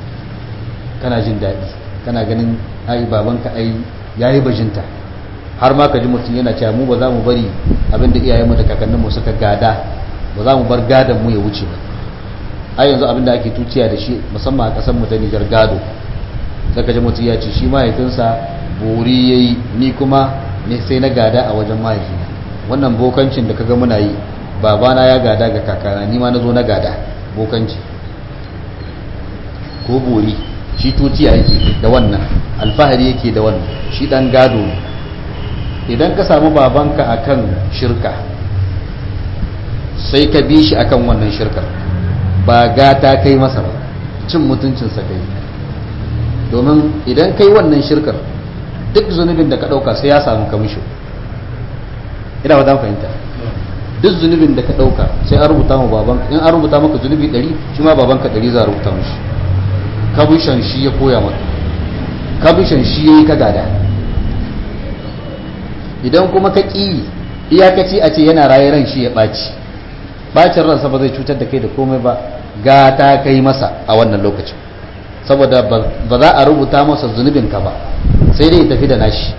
S1: kana jin daɗi kana ganin ai babanka ai yayi bajinta har ma ka ji mutum yana cewa mu ba za mu bari abinda iyayenmu da kakanninmu suka gada ba za mu bar gadon mu ya wuce ba ai yanzu abinda ake tuciya da shi musamman a ƙasar mu ta Nijar gado sai ka ji mutum ya ce shi mahaifinsa buri yayi ni kuma ne sai na gada a wajen mahaifina wannan bokancin da kaga muna yi babana ya gada ga kakana ni ma na zo na gada bokanci ko bori shi tutiya yake da wannan alfahari yake da wannan shi dan gado ne idan ka samu babanka akan shirka sai ka bi shi akan wannan shirkar ba gata kai masa ba cin mutuncinsa kai domin idan kai wannan shirkar duk zunubin da ka ɗauka sai ya samu kamisho ina ba za fahimta duk zunubin da ka ɗauka sai an rubuta mu babanka in an rubuta maka zunubi ɗari shi ma babanka ɗari za a rubuta mashi kabishan shi ya koya maka kabishan shi ya yi ka gada idan kuma ka ƙi iyakaci a ce yana raye ran shi ya ɓaci ɓacin ransa ba zai cutar da kai da komai ba gata kai masa a wannan lokacin saboda ba za a rubuta masa zunubinka ba sai dai ya tafi da nashi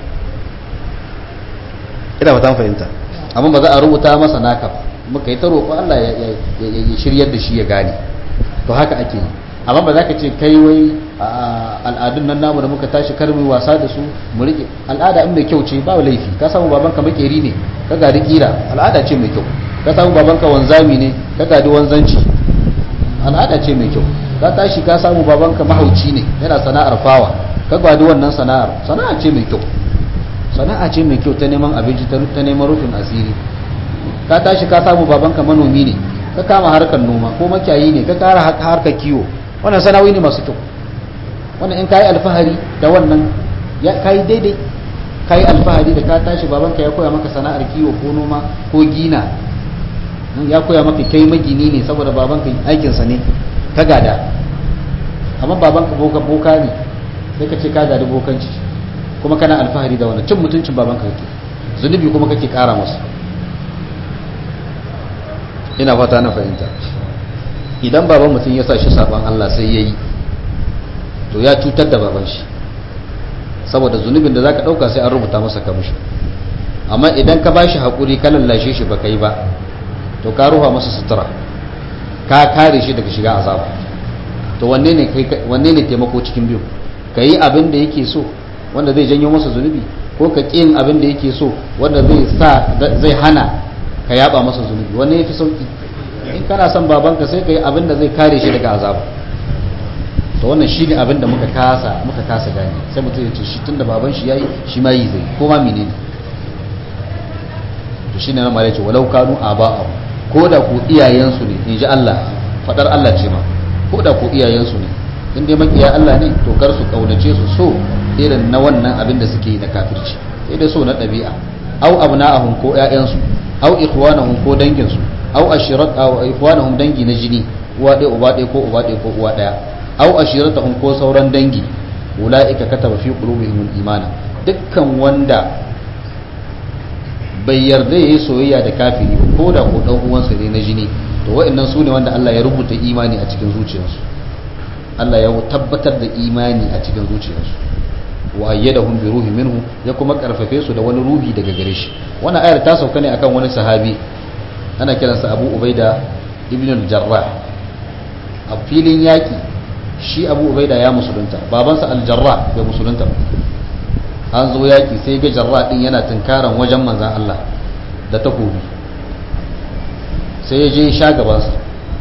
S1: ina ba ta fahimta amma ba za a rubuta masa naka ba muka yi ta roƙo Allah ya shiryar da shi ya gane to haka ake yi amma ba za ka ce kai wai al'adun nan namu da muka tashi karmi wasa da su mu rike al'ada in mai kyau ce ba laifi ka samu babanka makeri ne ka gadi kira al'ada ce mai kyau ka samu babanka wanzami ne ka gadi wanzanci al'ada ce mai kyau ka tashi ka samu babanka mahauci ne yana sana'ar fawa ka gadi wannan sana'ar sana'a ce mai kyau sana'a ce mai kyau ta neman abinci ta neman rufin asiri ka tashi ka samu babanka manomi ne ka kama harkar noma ko makiyayi ne ka kara harkar kiwo wannan sana'o'i ne masu kyau wannan in kayi alfahari da wannan ya kayi daidai kayi alfahari da ka tashi babanka ya koya maka sana'ar kiwo ko noma ko gina ya koya maka kai magini ne saboda babanka aikinsa ne ka gada amma babanka boka boka ne sai ka ce ka gadi bokanci kuma kana alfahari da wannan cin mutuncin babanka kake zunubi kuma kake kara masa ina fata na fahimta idan baban mutum ya sa shi saban Allah sai yayi to ya cutar da baban shi saboda zunubin da zaka dauka sai an rubuta masa kamishi amma idan ka bashi hakuri ka lallashe shi baka yi ba to ka ruha masa sutura ka kare shi daga shiga azaba to wanne ne wanne ne taimako cikin biyu ka yi abin da yake so wanda zai janyo masa zunubi ko ka ƙin abin da yake so wanda zai sa zai hana ka yaba masa zunubi wanne yafi sauki in kana son babanka sai ka yi abin da zai kare shi daga azaba to wannan shine abin da muka kasa muka kasa gane sai mutum ya ce shi tunda baban shi yayi shi ma yi zai ko ma menene to shine nan malai ce walau kanu aba'ahum ko da ku iyayensu ne in ji Allah fadar Allah ce ma ko da ku iyayensu ne in dai makiya Allah ne to kar su kaunace su so irin na wannan abin da suke yi na kafirci sai dai so na ɗabi'a au abna'ahum ko ƴaƴansu au ikhwanahum ko danginsu au ashirat au ikhwanahum dangi na jini uwa ɗaya uba ɗaya ko uba ɗaya ko uwa ɗaya au ashiratahum ko sauran dangi ulaika kataba fi qulubihim imana dukkan wanda bai yarda yayi soyayya da kafiri ko da ko dan uwansa ne na jini to wa'annan su ne wanda Allah ya rubuta imani a cikin zuciyarsu Allah ya tabbatar da imani a cikin zuciyarsu wa ayyadahum bi ruhi minhu ya kuma karfafe su da wani ruhi daga gare shi wannan ayar ta sauka ne akan wani sahabi ana kiransa Abu Ubaida ibn al-Jarrah a filin yaki shi Abu Ubaida ya musulunta babansa al-Jarrah bai musulunta ba an zo yaki sai ga Jarrah din yana tunkaran wajen manzon Allah da takobi sai ya je sha gabansa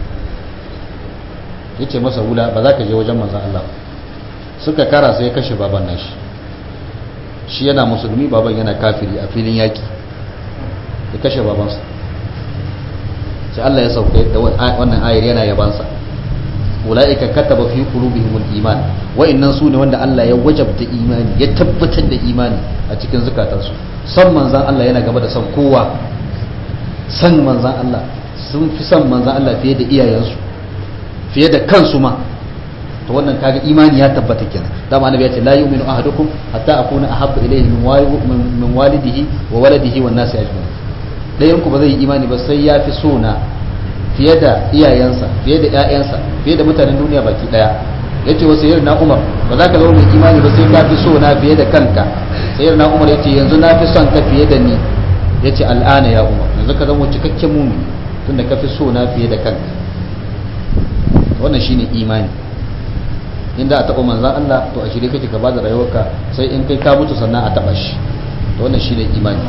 S1: ya ce masa wula ba za ka je wajen manzan Allah suka kara sai ya kashe baban nashi shi yana musulmi baban yana kafiri a filin yaki ya kashe babansa sai Allah ya sauka da wannan ayar yana yabansa ulaika kataba fi qulubihimul iman wa'annan su ne wanda Allah ya wajabta imani ya tabbatar da imani a cikin zukatansu san manzan Allah yana gaba da san kowa san manzan Allah sun fi san manzan Allah fiye da iyayensu fiye da kansu ma to wannan kaga imani ya tabbata kenan dama annabi ya ce la yu'minu ahadukum hatta akuna ahabba ilayhi min min walidihi wa waladihi wan nasi ajma'in dayan ku ba zai yi imani ba sai ya fi so na fiye da iyayensa fiye da ƴaƴansa fiye da mutanen duniya baki daya yace wa sayyid na umar ba za ka zama mai imani ba sai ka fi so na fiye da kanka sayyid na umar yace yanzu na fi son ka fiye da ni yace al'ana ya umar yanzu ka zama cikakken mumini tunda ka fi so na fiye da kanka wannan shine imani inda a taɓa manzan Allah to a shirye kake ka bada rayuwarka sai in kai ka mutu sannan a taɓa shi to wannan shine imani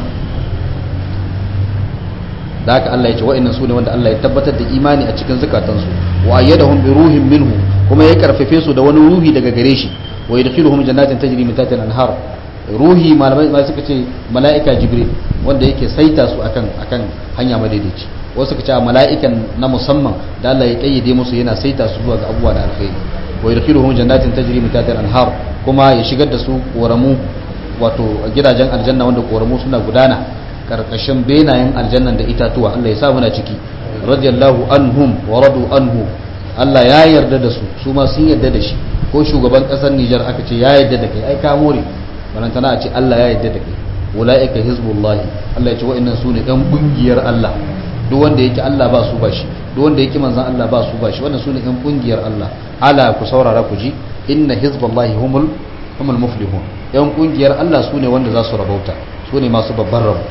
S1: da haka Allah ya ce wa'annan su ne wanda Allah ya tabbatar da imani a cikin zukatansu wa ayyadahum bi ruhin minhu kuma ya karfafe su da wani ruhi daga gare shi wa yadkhiluhum jannatin tajri min tahtiha al-anhar ruhi malamai ma suka ce mala'ika jibril wanda yake saita su akan akan hanya madaidaici wasu suka ce mala'ikan na musamman da Allah ya kayyade musu yana saita su zuwa ga abubuwa da alkhairi wa yadkhiluhum jannatin tajri min tahtiha al-anhar kuma ya shigar da su koramu wato gidajen aljanna wanda koramu suna gudana karkashin benayen aljannan da itatuwa Allah ya sa muna ciki radiyallahu anhum wa radu anhu Allah ya yarda da su su ma sun yarda da shi ko shugaban kasar Nijar aka ce ya yarda da kai ai ka more balantana a ce Allah ya yarda da kai ulaika hizbullahi Allah ya ce wa'annan su ne ɗan ƙungiyar Allah duk wanda yake Allah ba su ba shi duk wanda yake manzan Allah ba su ba shi wannan su ne ɗan ƙungiyar Allah ala ku saurara ku ji inna hizballahi humul humul muflihun ɗan ƙungiyar Allah su ne wanda za su rabauta su ne masu babban rabo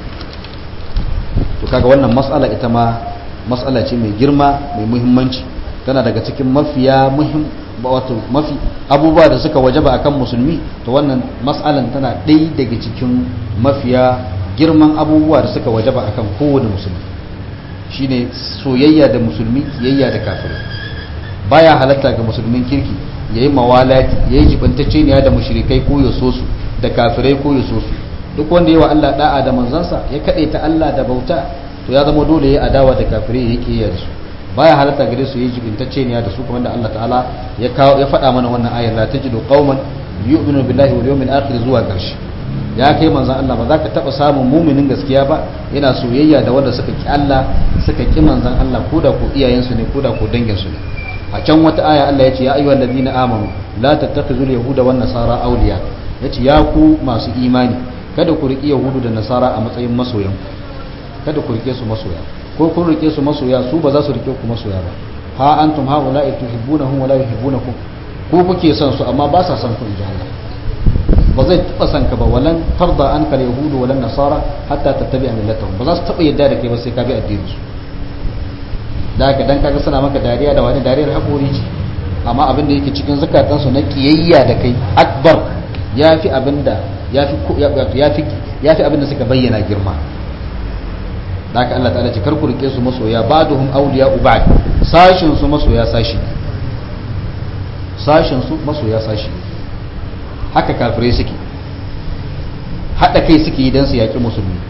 S1: to kaga wannan mas'ala ita ma mas'ala ce mai girma mai muhimmanci tana daga cikin mafiya muhim wato mafi abubuwa da suka wajaba akan musulmi to wannan mas'alan tana ɗaya daga cikin mafiya girman abubuwa da suka wajaba akan kowane musulmi shine soyayya da musulmi kiyayya da kafirai baya halatta ga musulmin kirki yayi mawalati yayi jibantacce ne da mushrikai ko ya so su da kafirai ko ya so su duk wanda yayi wa Allah da'a da manzansa ya kade ta Allah da bauta to ya zama dole yayi adawa da kafirai yake yi da su baya halatta gare su yayi jibantacce ne da su kuma da Allah ta'ala ya kawo ya faɗa mana wannan ayar la tajidu qauman yu'minu billahi wal yawmil akhir zuwa ƙarshe ya kai manzan Allah ba za ka taɓa samun muminin gaskiya ba yana soyayya da wanda suka ki Allah suka ki manzan Allah ko da ko iyayensu ne ko da ko danginsu ne a can wata aya Allah ya ce ya ayyuhal ladina amanu la tattakhizul yahuda wan nasara awliya yace ya ku masu imani kada ku riki yahudu da nasara a matsayin masoyan kada ku rike su masoya ko kun rike su masoya su ba za su rike ku masoya ba ha antum haula'i tuhibbunahum wa la yuhibbunakum ku kuke son su amma ba sa son ku inji Allah ba zai taba san ka ba walan tarda an kal yahudu walan nasara hatta tattabi'a millatahum ba za su taba yadda da kai ba sai ka bi addinin su da haka dan kaga suna maka dariya da wani dariyar hakuri ce amma abin da yake cikin zakatan su na kiyayya da kai akbar yafi abinda yafi yafi yafi abin da suka bayyana girma da haka Allah ta'ala ce kar ku rike su masoya ba'duhum awliya ba'd sashin su masoya sashi sashin su masoya sashi haka kafirai suke haɗa kai suke yi don su yaƙi musulmi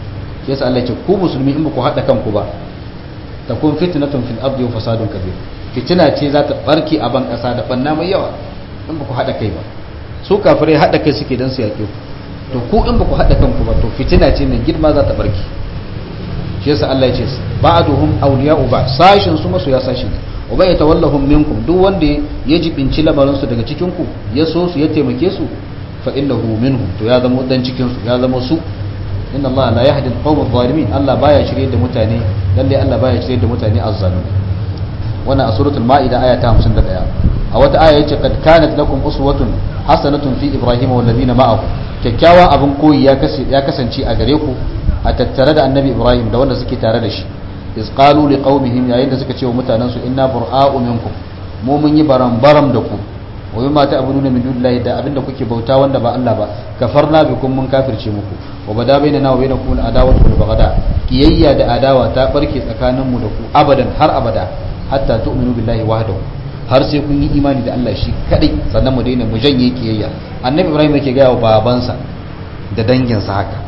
S1: shi yasa Allah ya ce ku musulmi in ba ku hada kanku ba takun fitnatun fil ardi wa fasadun kabir fitina ce za ta barke a ban kasa da banna mai yawa in ba ku hada kai ba su kafirai hada kai suke dan su yake ku to ku in ba ku hada kanku ba to fitina ce mai girma za ta barke shi yasa Allah ya ce ba'duhum awliya'u ba sashin su masu ya sashi ne wa bai tawallahum minkum duk wanda ya jibinci lamarin su daga cikin ku ya so su ya taimake su fa innahu minhum to ya zama dan cikin su ya zama su inna Allah la yahdi al-qawm adh-dhalimin Allah baya shirye da mutane lalle Allah baya shirye da mutane azzalimi wannan a suratul maida aya ta 51 a wata aya yace kad kanat lakum uswatun hasanatun fi ibrahim wal ladina ma'ahu kyakkyawan abin koyi ya kasance a gare ku a tattare da annabi ibrahim da wanda suke tare da shi iz qalu liqaumihim yayin da suka ce wa mutanen su inna bura'u minkum mu mun yi baram-baram da ku wa bima ta'buduna min dunillahi da abinda kuke bauta wanda ba Allah ba kafarna bikum mun kafirce muku wa bada bainana wa bainakum al-adawatu wal baghda kiyayya da adawa ta barke tsakanin mu da ku abadan har abada hatta tu'minu billahi wahdahu har sai kun yi imani da Allah shi kadai sannan mu daina mu janye kiyayya annabi ibrahim yake ga wa babansa da danginsa haka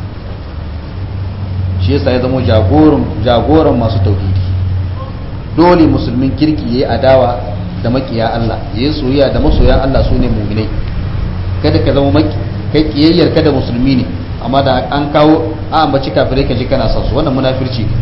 S1: shi yasa ya zama jagoran jagoran masu tauhidi dole musulmin kirki yayi adawa da makiya Allah yayi soyayya da masoyan Allah sune mu'minai kada ka zama maki kai kiyayyar kada musulmi ne amma da an kawo a ambaci kafirai ka ji kana son su wannan munafirci ne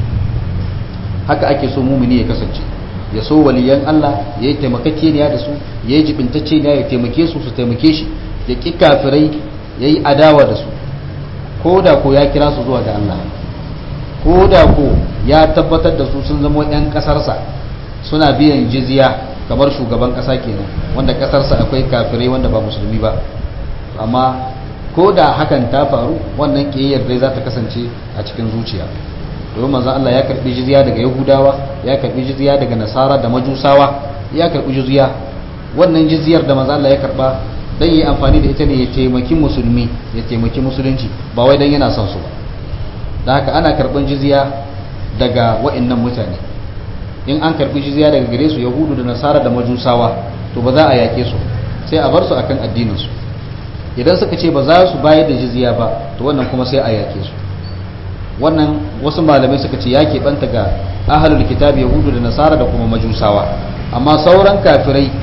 S1: haka ake so mu'mini ya kasance ya so waliyan Allah ya yi taimakakeniya da su ya yi jibintacceniya ya taimake su su taimake shi ya ƙi kafirai ya yi adawa da su ko da ko ya kira su zuwa ga Allah ko da ko ya tabbatar da su sun zama 'yan ƙasarsa suna biyan jizya kamar shugaban ƙasa kenan wanda ƙasarsa akwai kafirai wanda ba musulmi ba amma ko da hakan ta faru wannan ƙiyayyar dai za ta kasance a cikin zuciya domin manzon Allah ya karbi jizya daga Yahudawa ya karbi jizya daga Nasara da Majusawa ya karbi jizya wannan jizyar da manzon Allah ya karba dan yi amfani da ita ne ya taimaki musulmi ya taimaki musulunci ba wai dan yana son su ba da haka ana karban jizya daga wa'annan mutane in an karbi jizya daga gare su Yahudu da Nasara da Majusawa to ba za a yake su sai a bar su akan addinin su idan suka ce ba za su bayar da jizya ba to wannan kuma sai a yake su wannan wasu malamai suka ce ya keɓanta ga ahalul kitab yahudu da nasara da kuma majusawa amma sauran kafirai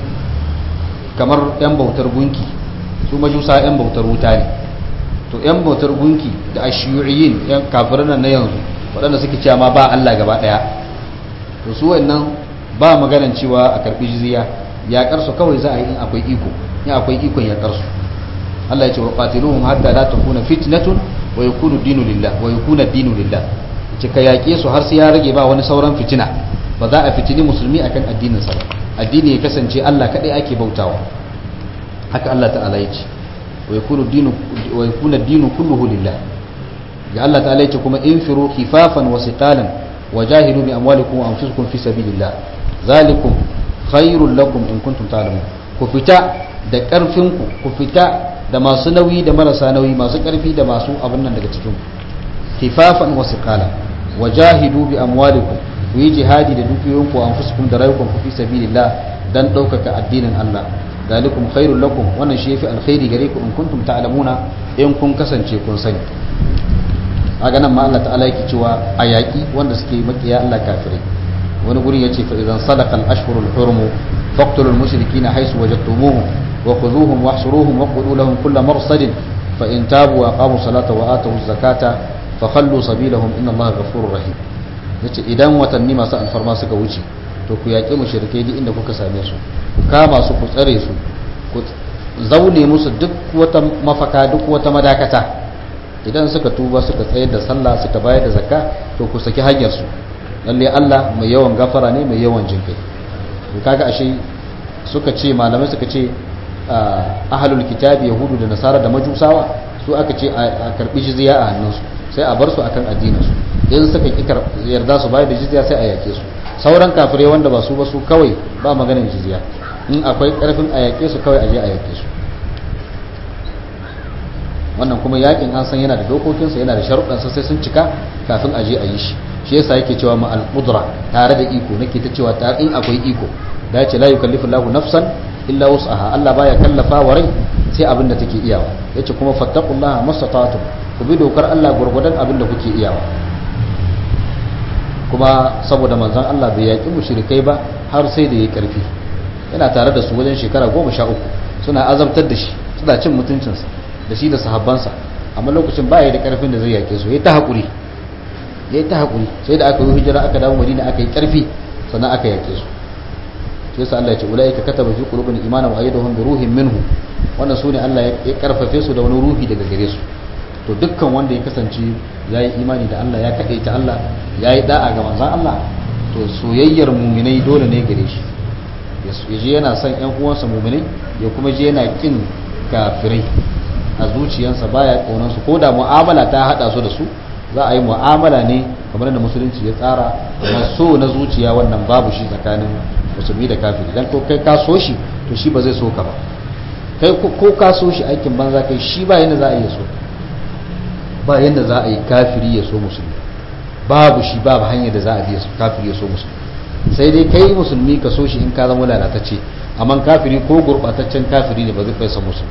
S1: kamar 'yan bautar gunki su majusa 'yan bautar wuta ne to 'yan bautar gunki da ashiyuyin 'yan kafirin na yanzu waɗanda suke cewa ma ba Allah gaba ɗaya to su wannan ba maganan cewa a karɓi jizya yaƙar su kawai za a yi in akwai iko in akwai ikon yaƙar su Allah ya ce wa qatiluhum hatta la takuna fitnatun wa yakunu dinu lillah wa yakuna dinu lillah ce ka yaƙe su har sai ya rage ba wani sauran fitina ba za a fitini musulmi akan addinin sa ba addini ya kasance Allah kadai ake bautawa haka Allah ta'ala ya ce wa yakunu dinu wa yakuna dinu kulluhu lillah ga Allah ta'ala ya ce kuma infiru khifafan wa siqalan wa jahidu bi amwalikum wa anfusikum fi sabilillah zalikum khairul lakum in kuntum ta'lamun ku fita da karfinku ku fita da masu nauyi da marasa nauyi masu ƙarfi da masu abin nan daga cikin kifafan wasu kala wajahidu bi amwalikum ku yi jihadi da dukiyoyinku an fuskun da rayukan ku fi sabilillah dan ɗaukaka addinin Allah dalikum khairul lakum wannan shi yafi alkhairi gare ku in kuntum ta'lamuna in kun kasance kun sani aga nan ma Allah ta'ala yake cewa a yaƙi wanda suke makiya Allah kafirai wani guri yace fa idan sadaqa al-ashhurul hurum faqtulul mushrikeena haythu wajadtumuhum وخذوهم واحصروهم وقولوا لهم كل مرصد فإن تابوا وأقاموا الصلاة وآتوا الزكاة فخلوا سبيلهم إن الله غفور رحيم yace idan watanni masu alfarma suka wuce to ku yaƙi mushrikai duk inda kuka same su ku kama su ku tsare su ku zaune musu duk wata mafaka duk wata madakata idan suka tuba suka tsayar da sallah suka bayar da zakka to ku saki hanyar su lalle Allah mai yawan gafara ne mai yawan jinkai to kaga ashe suka ce malamai suka ce ahalul kitabi yahudu da nasara da majusawa su aka ce a karbi jizya a hannunsu sai a bar su akan addinin su in suka ki yarda su bayar da jizya sai a yake su sauran kafirai wanda ba su ba su kawai ba maganin jizya in akwai karfin a yake su kawai a je a yake su wannan kuma yakin an san yana da dokokinsa yana da sharuɗansa sai sun cika kafin a je a yi shi shi yasa yake cewa ma al-qudra tare da iko nake ta cewa tare in akwai iko da ya ce la yukallifu Allahu nafsan illa wus'aha Allah baya kallafa wa rai sai abin da take iyawa yace kuma fattaqullaha mastata'tum ku bi dokar Allah gurgudan abin da kuke iyawa kuma saboda manzon Allah bai yaki mushrikai ba har sai da yayi karfi yana tare da su wajen shekara goma sha uku suna azabtar da shi suna cin mutuncinsa da shi da sahabbansa amma lokacin ba ya da karfin da zai yake su ya ta haƙuri ya ta haƙuri sai da aka yi hijira aka dawo madina aka yi karfi sannan aka yake su sai sa Allah ya ce ulaika kataba fi qulubihim imanan wa ayyadahum bi ruhin minhu wannan sune Allah ya karfafe su da wani ruhi daga gare su to dukkan wanda ya kasance yayi imani da Allah ya kade ta Allah yayi da'a ga manzon Allah to soyayyar mu'minai dole ne gare shi ya je yana son ƴan uwansa mu'minai ya kuma je yana kin kafirai a zuciyarsa baya kaunan su ko da mu'amala ta hada su da su za a yi mu'amala ne kamar da musulunci ya tsara amma so na zuciya wannan babu shi tsakanin musulmi da kafiri dan ko kai ka so shi to shi ba zai so ka ba kai ko ka so shi aikin banza kai shi ba yanda za a yi so ba yanda za a yi kafiri ya so musulmi babu shi babu hanyar da za a biya kafiri ya so musulmi sai dai kai musulmi ka so shi in ka zama lalatacce amma kafiri ko gurbataccen kafiri ne ba zai kai sa musulmi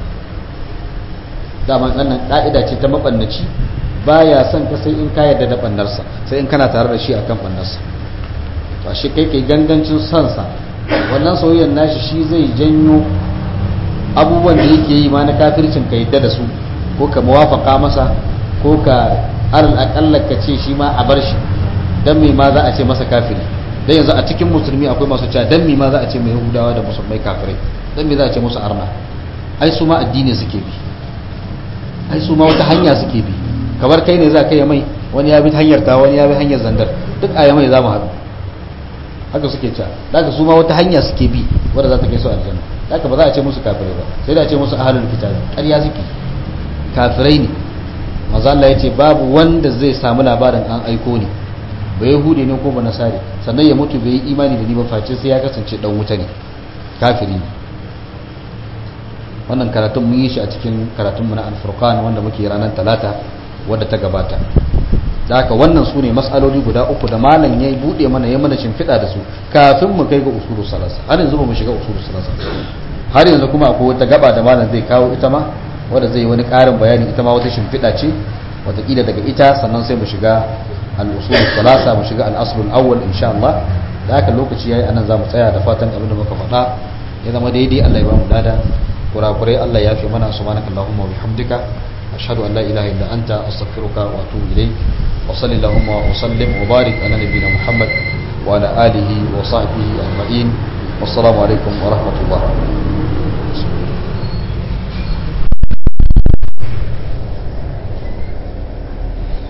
S1: dama wannan ka'ida ce ta mabannaci baya son ka sai in ka yarda da bannarsa sai in kana tare da shi akan bannarsa to shi kai kai gangancin son sa wannan soyayyar nashi shi zai janyo abubuwan da yake yi ma na kafircin ka yadda da su ko ka muwafaka masa ko ka alal akalla ka ce shi ma a bar shi dan me ma za a ce masa kafiri dan yanzu a cikin musulmi akwai masu cewa dan me ma za a ce mai yahudawa da musulmai kafirai dan me za a ce musu arna ai su ma addini suke bi ai su ma wata hanya suke bi kamar kai ne za ka yi mai wani ya bi hanyar ta wani ya bi hanyar zandar duk a mai za mu haɗu haka suke cewa daga su ma wata hanya suke bi wadda za ta kai su aljanna daga ba za a ce musu kafirai ba sai da a ce musu ahalul kitab ƙarya suke kafirai ne manzo Allah yace babu wanda zai samu labarin an aiko ni ba yahudi ne ko ba nasari sannan ya mutu bai yi imani da ni ba face sai ya kasance dan wuta ne kafiri ne wannan karatun mun yi shi a cikin karatunmu na al-furqan wanda muke ranar talata wadda ta gabata da haka wannan su ne matsaloli guda uku da malam ya buɗe mana ya mana shimfiɗa da su kafin mu kai ga usulu salasa har yanzu ba mu shiga usulu salasa har yanzu kuma akwai wata gaba da malam zai kawo ita ma wadda zai yi wani ƙarin bayani ita ma wata shimfiɗa ce wataƙila daga ita sannan sai mu shiga al-usul salasa mu shiga al-asl al-awwal insha Allah da haka lokaci yayi anan zamu tsaya da fatan abin da muka faɗa ya zama daidai Allah ya ba mu dada kurakurai Allah ya fi mana subhanakallahumma wa bihamdika ashhadu an la ilaha illa anta astaghfiruka wa atubu ilayk وصل اللهم وسلم وبارك على نبينا محمد وعلى آله وصحبه أجمعين والسلام عليكم ورحمة الله